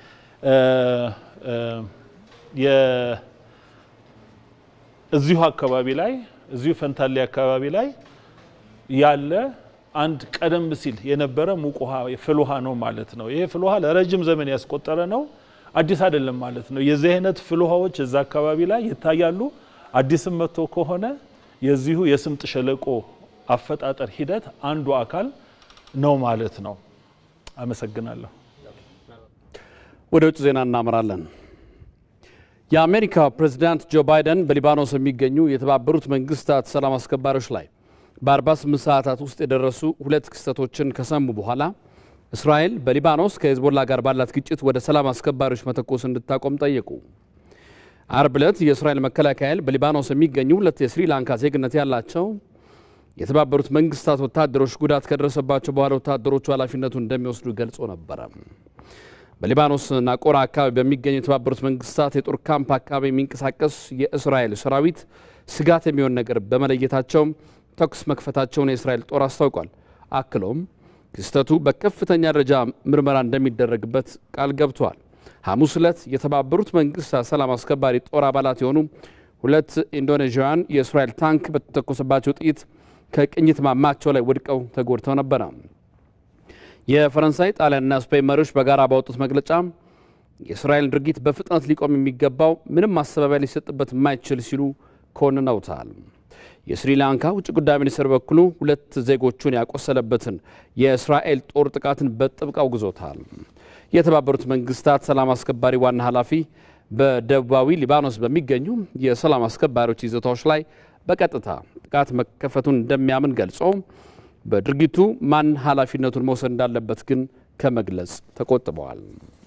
እዚሁ አካባቢ ላይ እዚሁ ፈንታሌ አካባቢ ላይ ያለ አንድ ቀደም ሲል የነበረ ሙቅ ውሃ ፍል ውሃ ነው ማለት ነው። ይሄ ፍል ውሃ ለረጅም ዘመን ያስቆጠረ ነው፣ አዲስ አይደለም ማለት ነው። የዚህ አይነት ፍል ውሃዎች እዛ አካባቢ ላይ ይታያሉ። አዲስም መጥቶ ከሆነ የዚሁ የስምጥ ሸለቆ አፈጣጠር ሂደት አንዱ አካል ነው ማለት ነው። አመሰግናለሁ።
ወደ ውጭ ዜና እናመራለን። የአሜሪካ ፕሬዝዳንት ጆ ባይደን በሊባኖስ የሚገኙ የተባበሩት መንግስታት ሰላም አስከባሪዎች ላይ በ48 ሰዓታት ውስጥ የደረሱ ሁለት ክስተቶችን ከሰሙ በኋላ እስራኤል በሊባኖስ ከሄዝቦላ ጋር ባላት ግጭት ወደ ሰላም አስከባሪዎች መተኮስ እንድታቆም ጠየቁ። አርብ ዕለት የእስራኤል መከላከያ ኃይል በሊባኖስ የሚገኙ ሁለት የስሪላንካ ዜግነት ያላቸው የተባበሩት መንግስታት ወታደሮች ጉዳት ከደረሰባቸው በኋላ ወታደሮቹ ኃላፊነቱን እንደሚወስዱ ገልጾ ነበረ። በሊባኖስ ናቆራ አካባቢ በሚገኙ የተባበሩት መንግስታት የጦር ካምፕ አካባቢ የሚንቀሳቀስ የእስራኤል ሰራዊት ስጋት የሚሆን ነገር በመለየታቸው ተኩስ መክፈታቸውን የእስራኤል ጦር አስታውቋል። አክሎም ክስተቱ በከፍተኛ ደረጃ ምርመራ እንደሚደረግበት ቃል ገብቷል። ሐሙስ ዕለት የተባበሩት መንግስታት ሰላም አስከባሪ ጦር አባላት የሆኑ ሁለት ኢንዶኔዥያውያን የእስራኤል ታንክ በተተኮሰባቸው ጥይት ከቅኝት ማማቸው ላይ ወድቀው ተጎድተው ነበረ። የፈረንሳይ ጣሊያንና ስፔን መሪዎች በጋራ ባወጡት መግለጫ የእስራኤልን ድርጊት በፍጥነት ሊቆም የሚገባው ምንም ማስተባበያ ሊሰጥበት የማይችል ሲሉ ኮንነውታል። የስሪላንካ ውጭ ጉዳይ ሚኒስትር በኩሉ ሁለት ዜጎቹን ያቆሰለበትን የእስራኤል ጦር ጥቃትን በጥብቅ አውግዞታል። የተባበሩት መንግስታት ሰላም አስከባሪ ዋና ኃላፊ በደቡባዊ ሊባኖስ በሚገኙ የሰላም አስከባሪዎች ይዞታዎች ላይ በቀጥታ ጥቃት መከፈቱን እንደሚያምን ገልጾ በድርጊቱ ማን ኃላፊነቱን መውሰድ እንዳለበት ግን ከመግለጽ ተቆጥበዋል።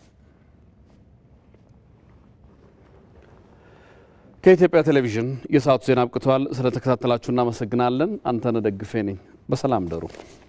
ከኢትዮጵያ ቴሌቪዥን የሰዓቱ ዜና አብቅተዋል። ስለተከታተላችሁ እናመሰግናለን። አንተነህ ደግፌ ነኝ። በሰላም ደሩ።